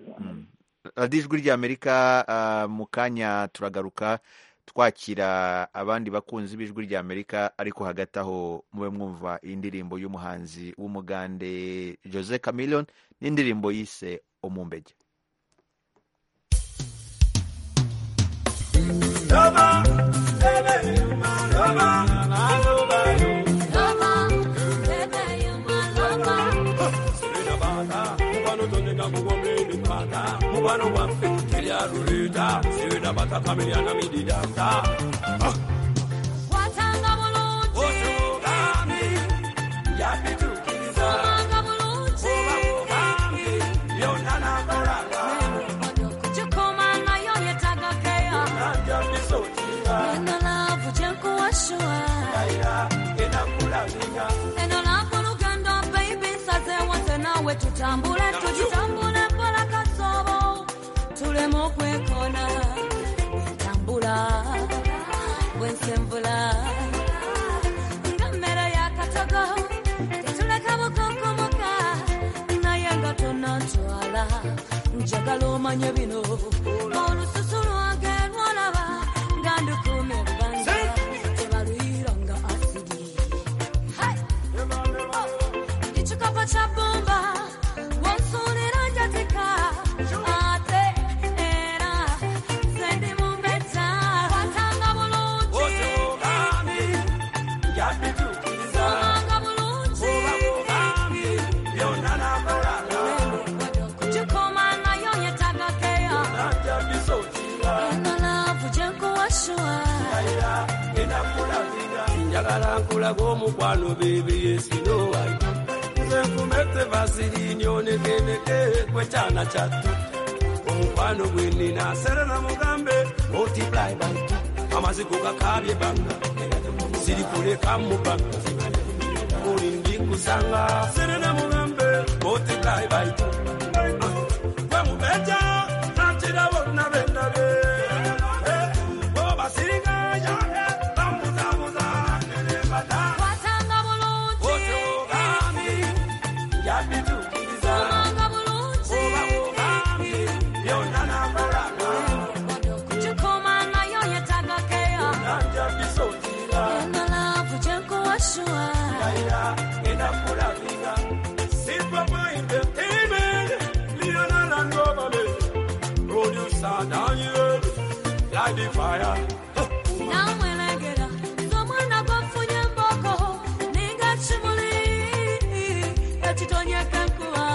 radiyo ijwi ry'amerika ah, mu kanya turagaruka twakira abandi bakunzi b'ijwi ry'amerika ariko hagati aho mube mwumva indirimbo y'umuhanzi w'umugande jose camilion n'indirimbo yise umumbege Lover, baby, you're my lover. umubano waffe teryaluleeta sibina batakamiriana midirasa watanga bulungi otugambi yabitukiriza obanga bulungi obamugambi byonna nakolanga kyekoma nayo yetaaga keya nanja bisotira eno laavu kyekuwashuwa era enakulamira eno laavu lugendo baibi nsazeewo nze naawe tutambule tugitambule mpola kasobo tuleme okwekona entambula bwensenvula nga mmere yakatogo tetuleka bukokomoka naye nga tonantwala njagala omanye bino olususu lwange lwolaba nga ndukuma ebbanga tebaluyira nga asidi Hai! Ichikapa cha bomba wansulira njatika ate era sendi mumbeta watanga bulungi otugambi yabitukiriza omanga bulungi obamugambi byonna nakolanga kukikoma nayo yetaaga keya nanja bisotira eno laavu gye nkuwashuwa era enakulamira njagala nkulaga omukwano beebiyesinowayo nze nkumete vasirinyo nekeneke kwekyana kyattu omukwano gwenina serera mugambe multiply by two amaziko gakabye banga sirikuleka mubanga buli ndikusanga serera mugambe multiply by two gwe mubeja nakira bonna bendabe obasiriganya bamuzabuza nerebata watanga bulungi otugambi yabitukiriza omanga bulungi obamugambi byonna nakolanga kukikoma nayo yetaaga keya nanja bisotira eno laavu gye nkuwashuwa era enakulabika sipama entertainment lianana ngobale producer daniel ladifaya namwelegera ng'omwana gwafunye emboko ninga kimuli ekitonyeka enkuba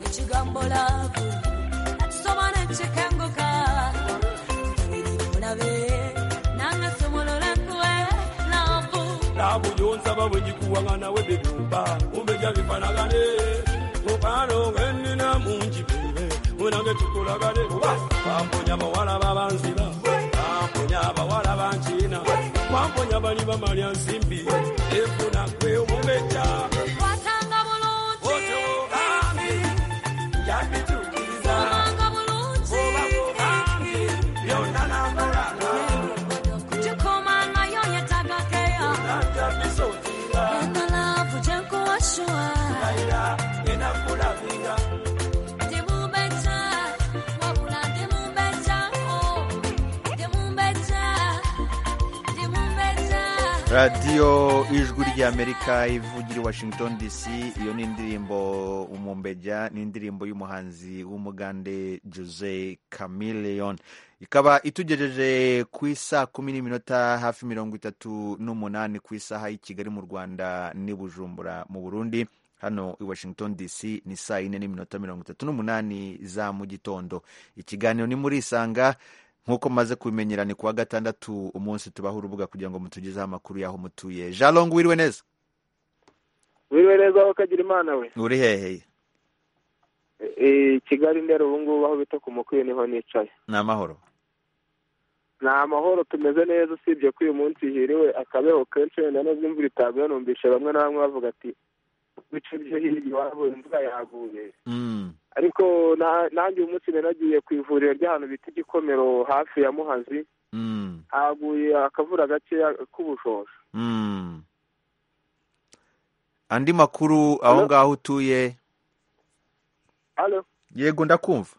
ekigambo laavu atusoma nekikenguka olabe nange somolola enkuwe laavu laabu yonsaba bwegikuwaŋana webikumba umbeja bifanagane mukano ngenina mungi bebe munange tukolagane kuba bamponya abawala babanziba bamponya abawala bankina bamponya bali bamalya nsimbi efuna gwe omubeja watanga bulungi otogambi yabitukiriza omanga bulungi oba mugambi byonna nakolanga kukikoma nayo yetaaga keya nanja bisotira eno laavu gye nkuwashuwa era enakulabira Demumbeja, wabula demumbeja, oh. Demumbeja, demumbeja. radiyo ijwi ry'amerika ivugira i washington dc iyo ni indirimbo umumbeja ni indirimbo y'umuhanzi w'umugande jose camillion ikaba itugejeje ku isaa kumi n'iminota hafi mirongo itatu n'umunani ku isaha y'i kigali mu rwanda n'i bujumbura mu burundi hano i washington dc ni saa yine n'iminota mirongo itatu n'umunani za mu gitondo ikiganiro ni muri isanga nk'uko maze kubimenyera ni kuwa gatandatu umunsi tubaho urubuga kugira ngo mutugezeho amakuru y'aho mutuye jalong wiriwe neza wiriwe neza aho kagira imana we uri hehe Eh, kigali ndera ubu ngubu aho bita ku mukwiye niho nicaye ni amahoro ni amahoro tumeze neza usibye ko uyu munsi hiriwe akabeho kenshi wenda nubwo imvura itaguye numvishe bamwe na bamwe bavuga ati "Mu bice byo hirya iwabo imvura yaguye Mm, ariko na- nanjye uyu munsi nari nagiye ku ivuriro ry'ahantu bita igikomero hafi ya muhazi mm, haguye akavura gakeya k'ubushosho mm. andi makuru aho ngaho utuye hano yego ndakumva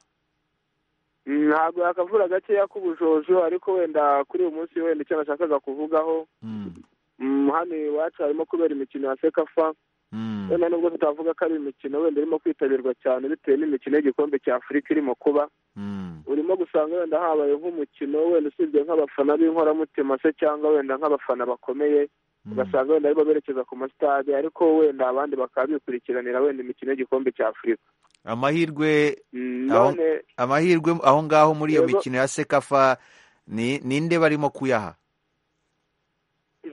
Mm, ntabwo yakavura gakeya k'ubujojo ariko wenda kuri uyu munsi wenda icyo nashakaga kuvugaho Mm, mm, hano iwacu harimo kubera imikino ya sekafa mm, wenda nubwo tutavuga ko ari imikino wenda irimo kwitabirwa cyane bitewe n'imikino y'igikombe cya afurika irimo kuba mm, urimo gusanga wenda habaye nk'umukino wenda usibye nk'abafana b'inkoramutima se cyangwa wenda nk'abafana bakomeye ugasanga wenda aribo berekeza ku masitade ariko wenda abandi bakaba bikurikiranira wenda imikino y'igikombe cya afurika amahirwe Mm, aho- none- amahirwe aho ngaho muri iyo Yego. mikino ya sekafa ni ninde barimo kuyaha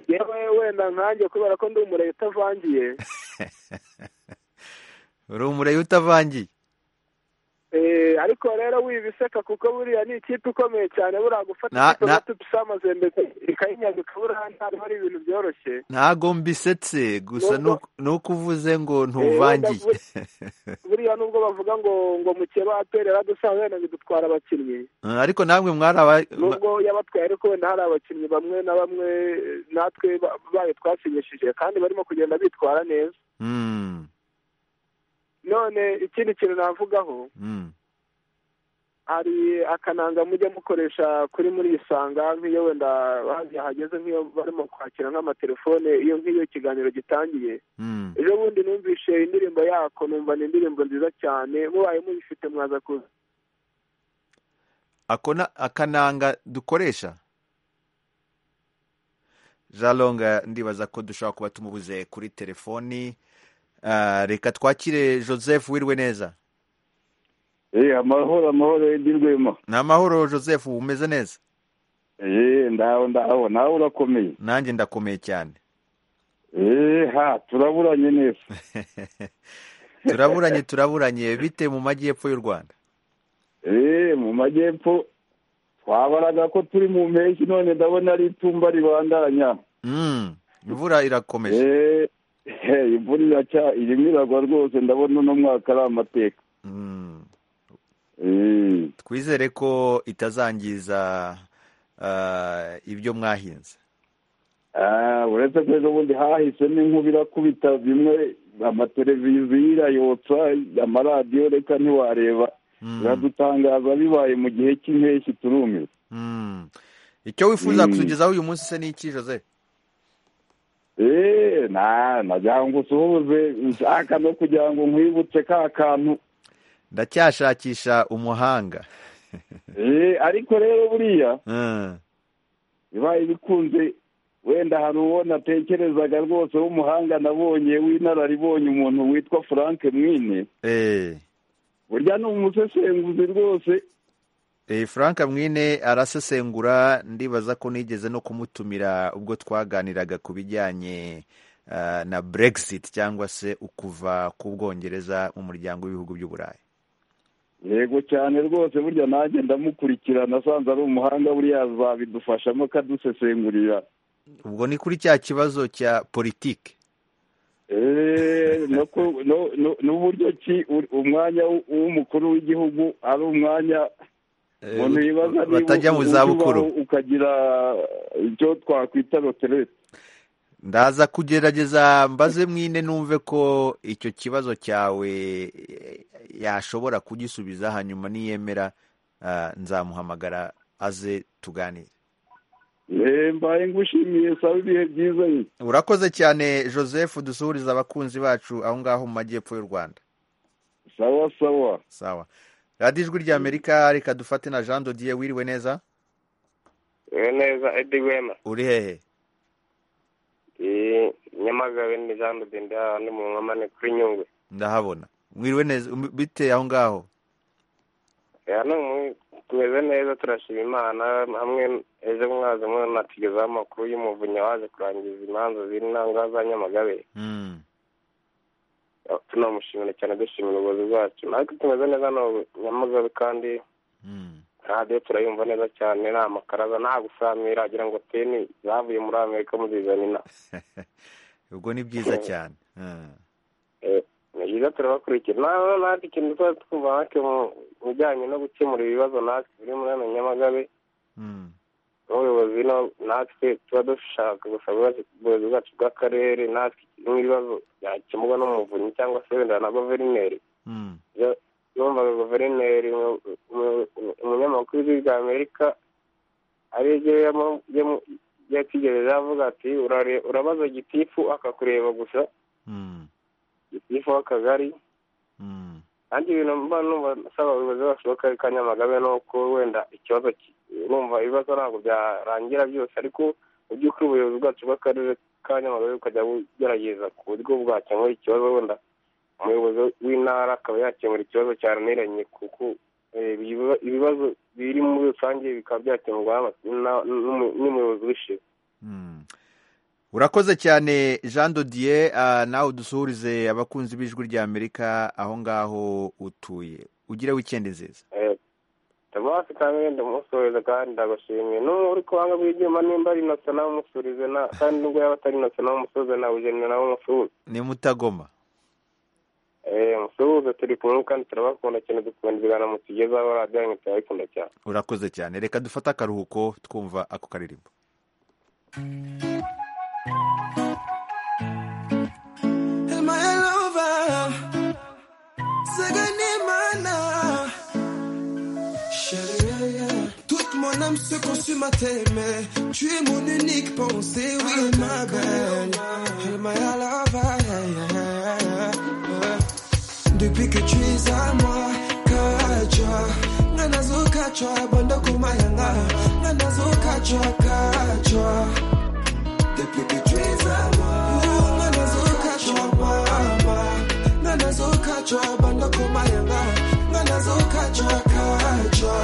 yewe wenda nkanjye kubera ko ndi umureye utavangiye uri umureyi utavangiye Eh, ariko rero wibiseka kuko buriya ni ikipe ikomeye cyane buriya gufata Na- ikipe na- nka tupisa amazembe ikayinyaga ikabura ntabwo ari ibintu byoroshye ntago mbisetse gusa Nubwo- ni uko uvuze ngo ntuvangiye buriya nubwo bavuga ngo ngo mukeba aperi yaradusanze wenda ngo dutwara abakinnyi Eh, ariko namwe mwari aba- nubwo yabatwaye ariko wenda hari abakinnyi bamwe na bamwe eh, natwe ba- bayo twasinyishije kandi barimo kugenda bitwara neza Mm, none ikindi kintu navugaho mm. hari akananga mujya mukoresha kuri muri isanga nk'iyo wenda hajya hageze nk'iyo barimo kwakira nk'amatelefone iyo nk'iyo ikiganiro gitangiye ejo bundi numvishe indirimbo yako numva ni indirimbo nziza cyane mubaye mubifite mwaza kuza ako na- akananga dukoresha jalonga ndibaza ko dushobora kuba tumubuze kuri telefoni Ah, reka twakire joseph wirwe neza Eh, amahoro amahoro y'indirwemo ni amahoro joseph umeze neza Eh, ndaho ndaho nawe urakomeye nanjye ndakomeye cyane Eh, ha turaburanye neza turaburanye turaburanye bite mu majyepfo y'u rwanda Eh, mu majyepfo twabaraga ko turi mu mpeshyi none ndabona ari itumba ribandanya Mm, imvura irakomeje Eh, he, imvura iracya irimo iragwa rwose ndabona uno mwaka ari amateka Mm. Eh, twizere ko itazangiza ah, ibyo mwahinze ah, uretse ko ejo bundi hahise n'inkuba irakubita bimwe amateleviziyo irayotsa amaradiyo reka ntiwareba Mm. biradutangaza bibaye mu gihe cy'impeshyi turumirwa Mm. icyo wifuza Mm. kutugezaho uyu munsi se ni iki jose eee na nagira ngo usuhuze nshaka no kugira ngo nkwibutse ka kantu ndacyashakisha umuhanga eee ariko rero buriya Mm. bibaye bikunze wenda hari uwo natekerezaga rwose w'umuhanga nabonye w'inararibonye umuntu witwa frank mwine Eh, burya ni umusesenguzi rwose eh, frank mwine arasesengura ndibaza ko nigeze no kumutumira ubwo twaganiraga ku bijyanye ah, na brexit cyangwa se ukuva ku bwongereza mu muryango w'ibihugu by'uburayi yego cyane rwose burya nanjye ndamukurikira nasanze ari umuhanga buriya azabidufashamo akadusesengurira ubwo ni kuri cya kibazo cya politiki Eh, no ku- no- no- n'uburyo ki u- umwanya w- w'umukuru w'igihugu ari umwanya Eh, umuntu ut- yibaza niba batajya mu ujya zabukuru. ubaho ukagira icyo twakwita roterete ndaza kugerageza mbaze mwine numve ko icyo kibazo cyawe eh, yashobora kugisubiza hanyuma niyemera ah, nzamuhamagara aze tuganire Eh, mbaye ngushimiye sawa ibihe byiza ye urakoze cyane joseph dusuhuriza abakunzi bacu aho ngaho mu majyepfo y'u rwanda sawa sawa sawa radiyo ijwi rya amerika reka dufate na jean dodier wiriwe neza Iwe neza Edi Wema uri hehe Eh, Nyamagabe ni Jean de Benda ni mu nkomane kuri Nyungwe ndahabona mwiriwe neza M- bite aho ngaho Eh, hano mu- tumeze neza turashima Imana hamwe ejo mwaza mwe natugezaho amakuru y'umuvunyi waje kurangiza imanza ziri nanga za Nyamagabe Mm. Eh, tunamushimira cyane dushimira ubuyobozi bwacu natwe tumeze neza hano Nyamagabe kandi radiyo turayumva neza cyane nta makaraza nta gusamira agira ngo teni zavuye muri Amerika muzizana ino ubwo ni byiza cyane Mm. ni byiza turabakurikira nawe natwe ikintu tuba twumva natwe mu mu bijyanye no gukemura ibibazo natwe biri muri hano nyamagabe Mm. n'ubuyobozi no- natwe tuba dushaka gusa ubuyobozi- ubuyobozi bwacu bw'akarere natwe n'ibibazo byakemurwa n'umuvunyi cyangwa se wenda na guverineri Mm. Iyo numvaga guverineri mu- mu- mu- umunyamakuru w'ijwi rya amerika ari ryo yamo- yamo- yatigeze avuga ati "Urare- urabaza gitifu akakureba gusa gitifu w'akagari kandi ibintu mba numva nsaba abayobozi bacu b'akarere ka nyamagabe ni uko wenda ikibazo ki- numva ibibazo ntabwo byarangira byose ariko mu by'ukuri ubuyobozi bwacu bw'akarere ka nyamagabe bukajya bugerageza ku buryo bwakemura ikibazo wenda umuyobozi w'intara akaba yakemura ikibazo cyananiranye kuko eh, ibiba- ibibazo biri muri rusange bikaba byakemurwa na- n'umu- n'umuyobozi w'ishize urakoze cyane jean dodier ah, nawe udusuhurize abakunzi b'ijwi rya amerika aho ngaho utuye ugire wikendi nziza Eh, tabasi kandi ndamusuhuza kandi ndabashimiye n'ubu uri kubanga bw'ibyuma nimba ari innocent nawe umusuhurize na- kandi nubwo yaba atari innocent nawe umusuhuze nawe ujenera nawe umusuhuze ni mutagoma Eh, musuhuze turi kumwe kandi turabakunda cyane dukunda ibiganiro mutugezaho radiyo yanyu turabikunda cyane urakoze cyane reka dufate akaruhuko twumva ako karirimbo And my lover, second in my now. Chérie, toute mon âme se consume à t'aimer. Tu es mon unique pensée, oui, ma belle. Elle m'a à la veille. Depuis que tu es à moi, kacha. Nanazo kacha, banda kumayanga. Nanazo kacha, kacha. Depuis que tu es à moi, oh, nanazo kacha, mama. Nanazo kacha, banda kumayanga. Nanazo kacha, kacha.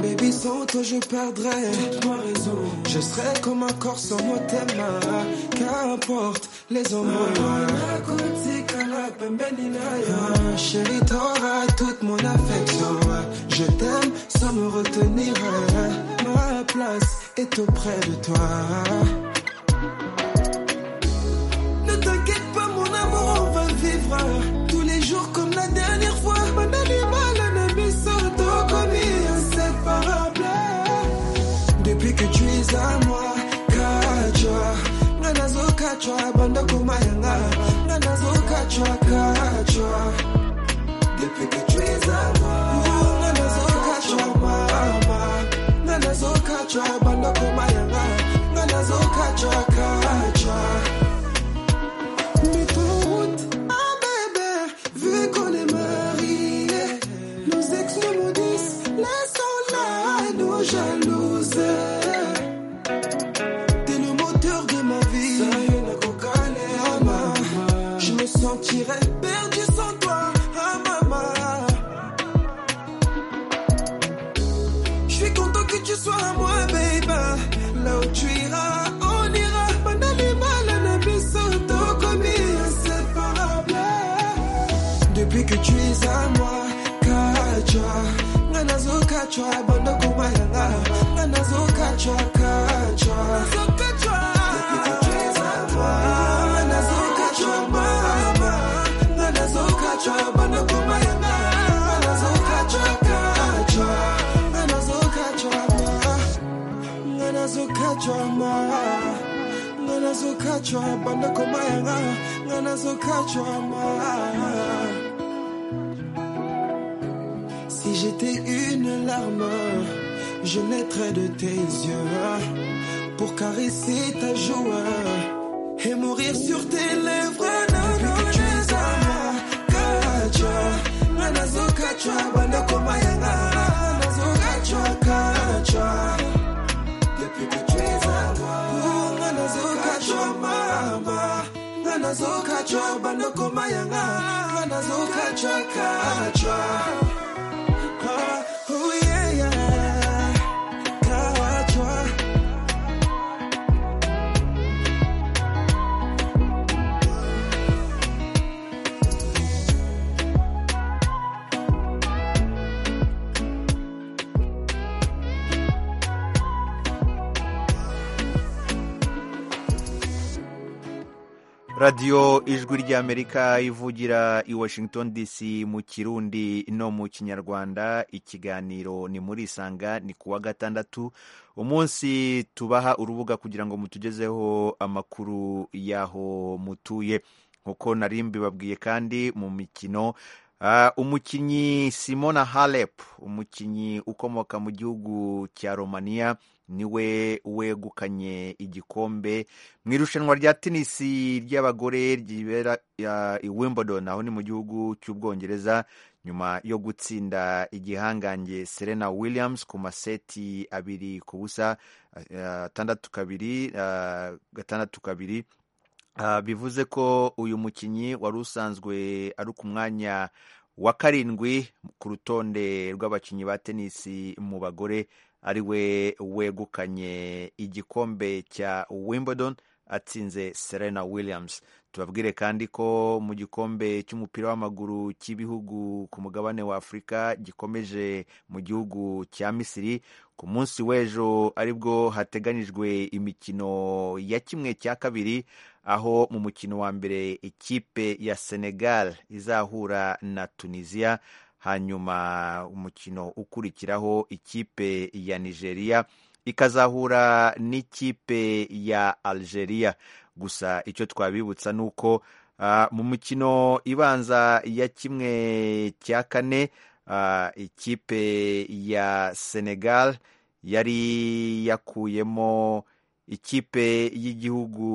Baby, sans toi je perdrais ma raison. Je serai comme un corps sans mot mains. Qu'importe les hommes. Ah, Chérie, t'auras toute mon affection. Je t'aime sans me retenir. Ma place est auprès de toi. Ne t'inquiète pas, mon amour, on va vivre tous les jours comme la dernière fois. Mon animal, ennemi santo, comme inséparable. Depuis que tu es à moi, Kachwa, Nanazo Kachwa, Banda Kumayanga, Nanazo Kachwa, Kachwa. Depuis que tu es à moi, oh, Nanazo Kachwa, Mama, Nanazo Kachwa, Banda Kumayanga, Nanazo Kachwa, Kachwa. Mais ton route, ah bébé, vu qu'on est mariés, nos ex nous maudissent, laissons là nos jalouses. T'es le moteur de ma vie, Ama. je me sentirais perdu sans toi, ah maman. Je suis content que tu sois à moi, baby. Là où tu iras, on ira. Mon animal, un ami santo, comme inséparable. Depuis que tu es à moi, Kachwa. Nanazo Kachwa, bando kumayanga. Nanazo Kachwa, Kachwa. Nanazo Kachwa. Depuis que tu es à moi, Nanazo Kachwa, mama. Nanazo Kachwa, bando kumayanga. Nanazo Kachwa, Kachwa. Si j'étais une larme, je naîtrais de tes yeux pour caresser ta joue et mourir sur tes lèvres. Depuis que tu es à moi, Kacha, Nanazo Kacha, Banda Komayana, Nanazo Kacha, Kacha. Depuis que tu es à moi, oh, Nanazo Kacha, Mama, Nanazo Kacha, Banda Komayana, Nanazo Kacha, Kacha. Ah, oh yeah, yeah, Kacha. radiyo ijwi ry'amerika ivugira i washington dc mu kirundi no mu kinyarwanda ikiganiro ni muri isanga ni ku wa gatandatu umunsi tubaha urubuga kugira ngo mutugezeho amakuru y'aho mutuye nk'uko nari mbibabwiye kandi mu mikino Ah, umukinnyi simona halep umukinnyi ukomoka mu gihugu cya romania niwe wegukanye igikombe mu irushanwa rya tenisi ry'abagore ryibera ah, i wimbledon aho ni mu gihugu cy'ubwongereza nyuma yo gutsinda igihangange serena williams ku maseti abiri ku busa ah, ah, atandatu kabiri ah, gatandatu kabiri bivuze ko uyu mukinnyi wari usanzwe ari ku mwanya wa karindwi ku rutonde rw'abakinnyi ba tenisi mu bagore ari we wegukanye igikombe cya Wimbledon atsinze Serena Williams tubabwire kandi ko mu gikombe cy'umupira w'amaguru cy'ibihugu ku mugabane wa Afurika gikomeje mu gihugu cya Misiri ku munsi w'ejo aribwo hateganyijwe imikino ya kimwe cya kabiri aho mu mukino wa mbere ikipe ya Senegal izahura na Tunisia hanyuma umukino ukurikiraho ikipe ya Nigeria ikazahura n'ikipe ya Algeria gusa icyo twabibutsa ni uko uh, mu mukino ibanza ya kimwe cya kane uh, ikipe ya Senegal yari yakuyemo ikipe y'igihugu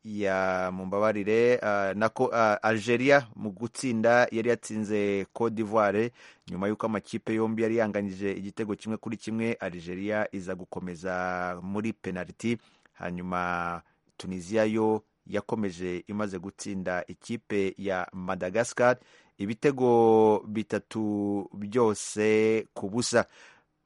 ya mumbabarire uh, nako uh, Algeria mu gutsinda yari yatsinze Cote d'Ivoire nyuma y'uko amakipe yombi yari yanganyije igitego kimwe kuri kimwe Algeria iza gukomeza muri penaliti hanyuma Tunisia yo yakomeje imaze gutsinda ikipe ya Madagascar ibitego bitatu byose ku busa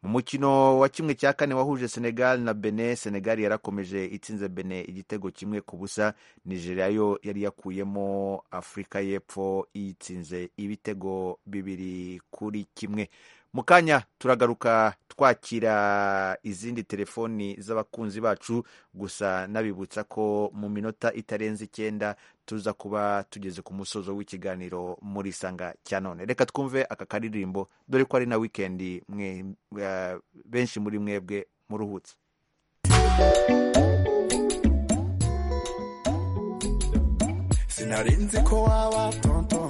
mu mukino wa kimwe cya kane wahuje Senegal na Benin Senegal yarakomeje itsinze Benin igitego kimwe ku busa Nigeria yo yari yakuyemo Afurika y'Epfo itsinze ibitego bibiri kuri kimwe mu kanya turagaruka twakira izindi telefoni z'abakunzi bacu gusa nabibutsa ko mu minota itarenze icyenda tuza kuba tugeze ku musozo w'ikiganiro muri sanga cya none reka twumve aka karirimbo dore ko ari na wikendi mwe uh, benshi muri mwebwe muruhutse sinari nzi ko waba tonto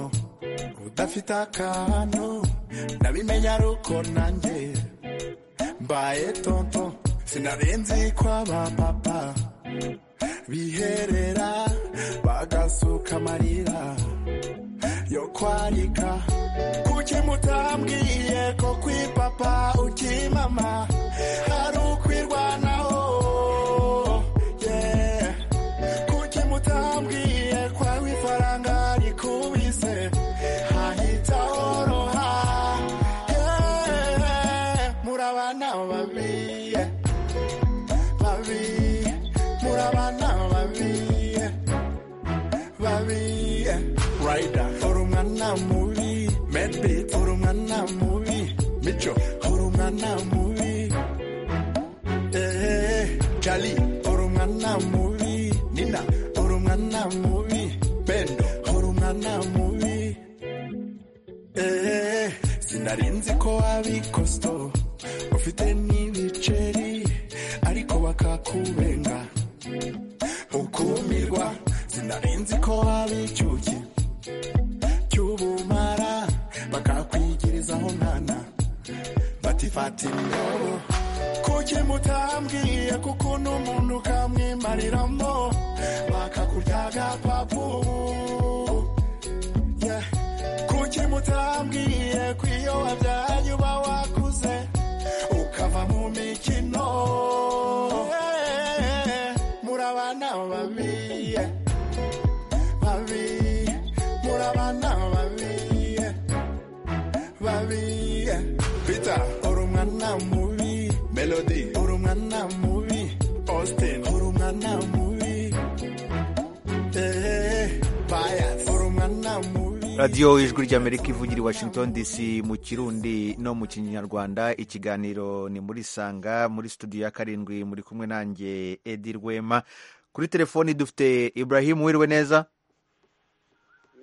udafite akantu ndabimenye ari uko nanjye mbaye tonto sinari nzi ko aba papa biherera bagasuka amarira yo kwarika kuki mutambwiye ko kwi papa uki mama hari ukwirwanaho yeah. kuki mutambwiye ko aho ifaranga rikubise hahita horoha yeah. muri abana babi yeah. babi muri abana babi yeah. babi yeah. Rider uri umwana mubi Medby uri umwana mubi Mico uri umwana mubi eh Charlie uri umwana mubi Nina uri umwana mubi Pendo uri umwana mubi eh sinarinzi ko abikosto ufite n'ibiceri ariko bakakubenga ukumirwa sinarinzi ko abicyuki cy'ubumara bakakwigirizaho mwana batifata indobo kuki mutambwiye kuko n'umuntu ukamwimariramo bakakurya agapapu Yeah. kuki mutambwiye ko iyo wabyaye uba wakuze ukava mu mikino Yeah. muri abana babi yeah. babi muri abana babi yeah. babi yeah. peter uri umwana mubi melody uri umwana mubi austin uri umwana mubi eh bias uri umwana mubi radiyo ijwi ry'amerika ivugira i washington dc mu kirundi no mu kinyarwanda ikiganiro ni muri sanga muri studio ya karindwi muri kumwe nanjye edi rwema kuri telefoni dufite ibrahim wiriwe neza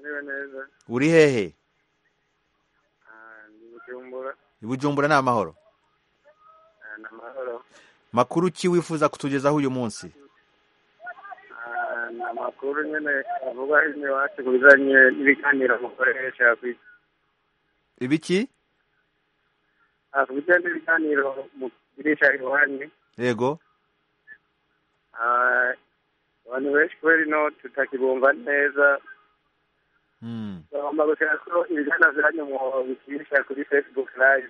Niwe neza uri hehe ndi Bujumbura i bujumbura ni amahoro ah, ni amahoro makuru ki wifuza kutugezaho uyu munsi Ah, ni amakuru nyine avuga hino iwacu ku bijyanye n'ibiganiro mukoresha ku- ibiki ah, ku bijyanye n'ibiganiro mugirisha iwanyu yego Ah, abantu benshi kubera ino tutakibumva neza Hmm. bagomba gushyira ko ibiganiro byanyu mu bikirisha kuri facebook live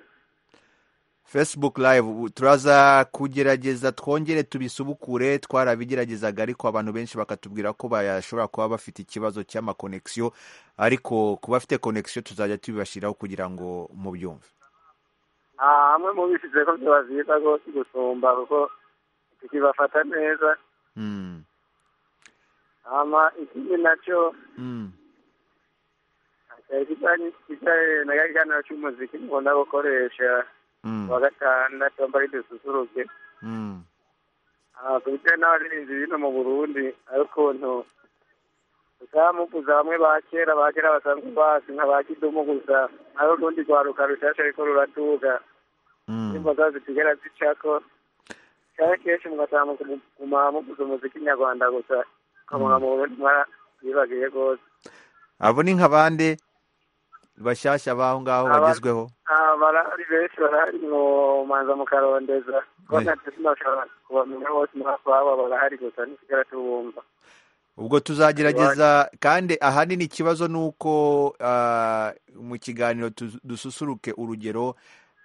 facebook live ubu turaza kugerageza twongere tubisubukure twarabigeragezaga ariko abantu benshi bakatubwira ko bashobora kuba bafite ikibazo cy'amakonegisiyo ariko ku bafite konegisiyo tuzajya tubibashyiraho kugira ngo mubyumve hamwe mu bishyize ko byaba byiza rwose gusumba kuko tukibafata neza Mm, hama ikindi nacyo mm. kijyanye na kiganiro cy'umuziki mukunda gukoresha Mm. wa gatandatu wambaye dususuruke Mm. Ah, ku bijyanye n'abaririmbyi bino mu burundi ariko ukuntu uzamuvuza bamwe ba kera ba kera basanzwe bazi nka ba kidumu gusa ari urundi rwaruka rushyashya ariko ruratuga indirimbo zabo zisigara zicako cyane kenshi mugasanga muguma muvuza umuziki nyarwanda gusa ukamubona mu burundi mwarabibagiye rwose abo ni nka bande bashyashya b'aho ngaho Aba- bagezweho Ah, barahari benshi barahari mumanza mu karondeza Eh. konate sinashobora kubamenya bose murakwabo barahari gusa ntisigara tubumva ubwo tuzagerageza kandi ahanini ikibazo ni uko ah, mu kiganiro tu- dususuruke urugero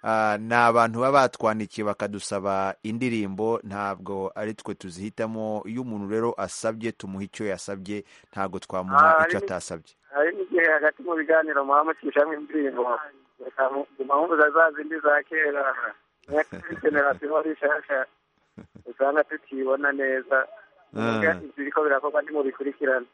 ah, ni abantu baba batwandikiye bakadusaba indirimbo ntabwo ari twe tuzihitamo iyo umuntu rero asabye tumuha icyo yasabye ntabwo Ah, twamuha icyo ari- atasabye hari n'igihe hagati mu biganiro muba mucishamwo indirimbo impamvuza za zindi za kera zikenera siho rishasha usanga tukibona neza Ah. biriko birakorwa ntimubikurikirana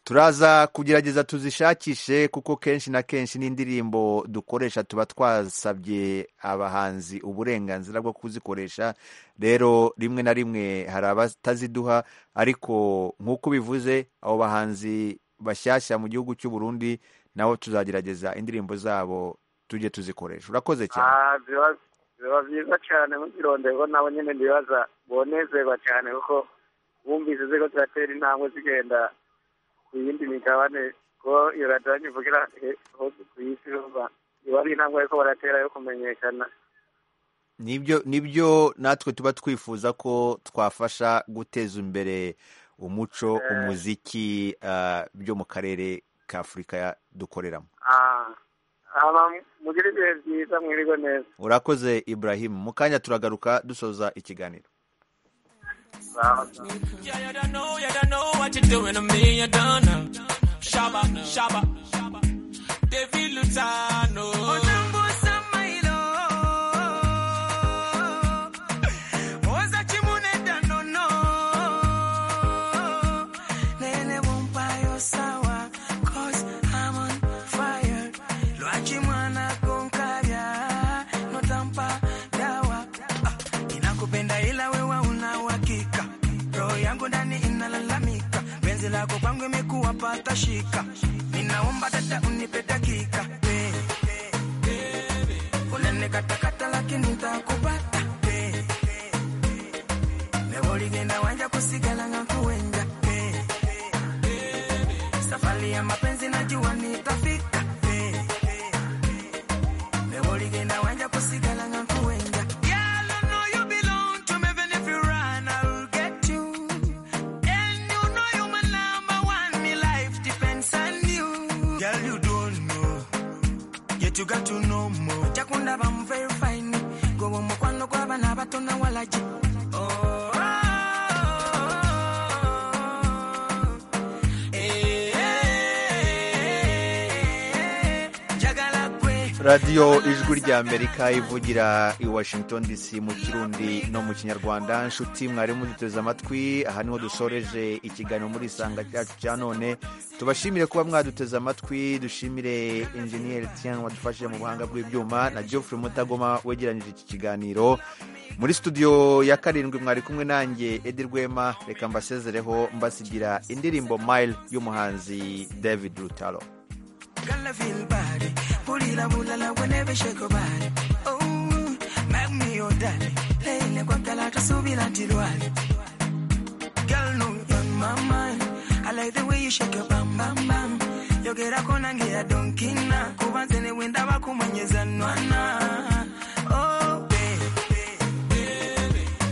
turaza kugerageza tuzishakishe kuko kenshi na kenshi n'indirimbo dukoresha tuba twasabye abahanzi uburenganzira bwo kuzikoresha rero rimwe na rimwe hari abataziduha ariko nk'uko ubivuze abo bahanzi bashyashya mu gihugu cy'u Burundi nabo tuzagerageza indirimbo zabo tujye tuzikoresha urakoze cyane Ah, biba biba byiza cyane muzironderwa nabo nyine ndibaza bonezerwa cyane kuko bumvise ziriko ziratera intambwe zigenda ku yindi migabane ko iyo radiyo nyivugira he- hose ku isi urumva iba ari intambwe ariko baratera yo kumenyekana nibyo nibyo natwe tuba twifuza ko twafasha guteza imbere umuco Eh. umuziki ah, byo mu karere ka afurika dukoreramo Ah, hama mugire ibihe byiza mwiriwe neza urakoze ibrahim mu kanya turagaruka dusoza ikiganiro sawa sawa know what you're doing to me, you don't know. Shaba, shaba, David Lutano. Lele won't buy your sour, cause I'm on fire. Loachi mwana konkavya, no tampa dawa. Ah, Ninakupenda ila wewe una uhakika. Roho yangu ndani inalalamika. Penzi lako kwangu imekuwa pata shika. Ninaomba dada unipe dakika. Eh, eh. Unanikata-kata lakini nitakupata. Eh, eh. Leo ligenda wanja kusigala ngakuwenja. Eh, safari ya mapenzi najua nitafika Eh, eh. Leo ligenda wanja kusigala nga kuenja Girl, I know you belong to me, even if you run, I'll get you. And you know you my number one, me life depends on you. Girl, you don't know, yet you got to know more. Chakunda bam very fine, gowo mukwano gw'abana bato na walaji. Oh, eh, eh, jagala kwe. radiyo ijwi rya amerika ivugira i washington dc mu kirundi no mu kinyarwanda nshuti mwari muduteze amatwi aha niho dusoreje ikiganiro muri isanga cyacu cya none tubashimire kuba mwaduteze amatwi dushimire enjeniyeri tiyan wadufashije mu buhanga bw'ibyuma na geoffrey mutagoma wegeranyije iki kiganiro muri studio ya karindwi mwari kumwe nanjye edi rwema reka mbasezereho mbasigira indirimbo mile y'umuhanzi david rutaro Girl, I feel bad. Pulila bulala whenever shake your body. Oh, make me your daddy. Lele kwa kala kasubila tilwali. Girl, no, you're on my mind. I like the way you shake your bam bam bam. Yogera kona ngira donkina. Kubanzene wenda wakumanyeza nwana. Oh, baby.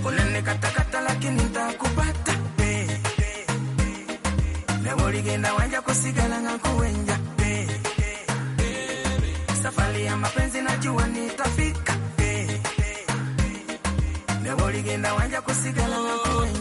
Unanikata-kata lakini nitakupata. Baby. Leo ligenda wanja kusigala ngakuwenja. Baby. Safari ya mapenzi najua nitafika eh, ndagenda wanja kusigala na wewe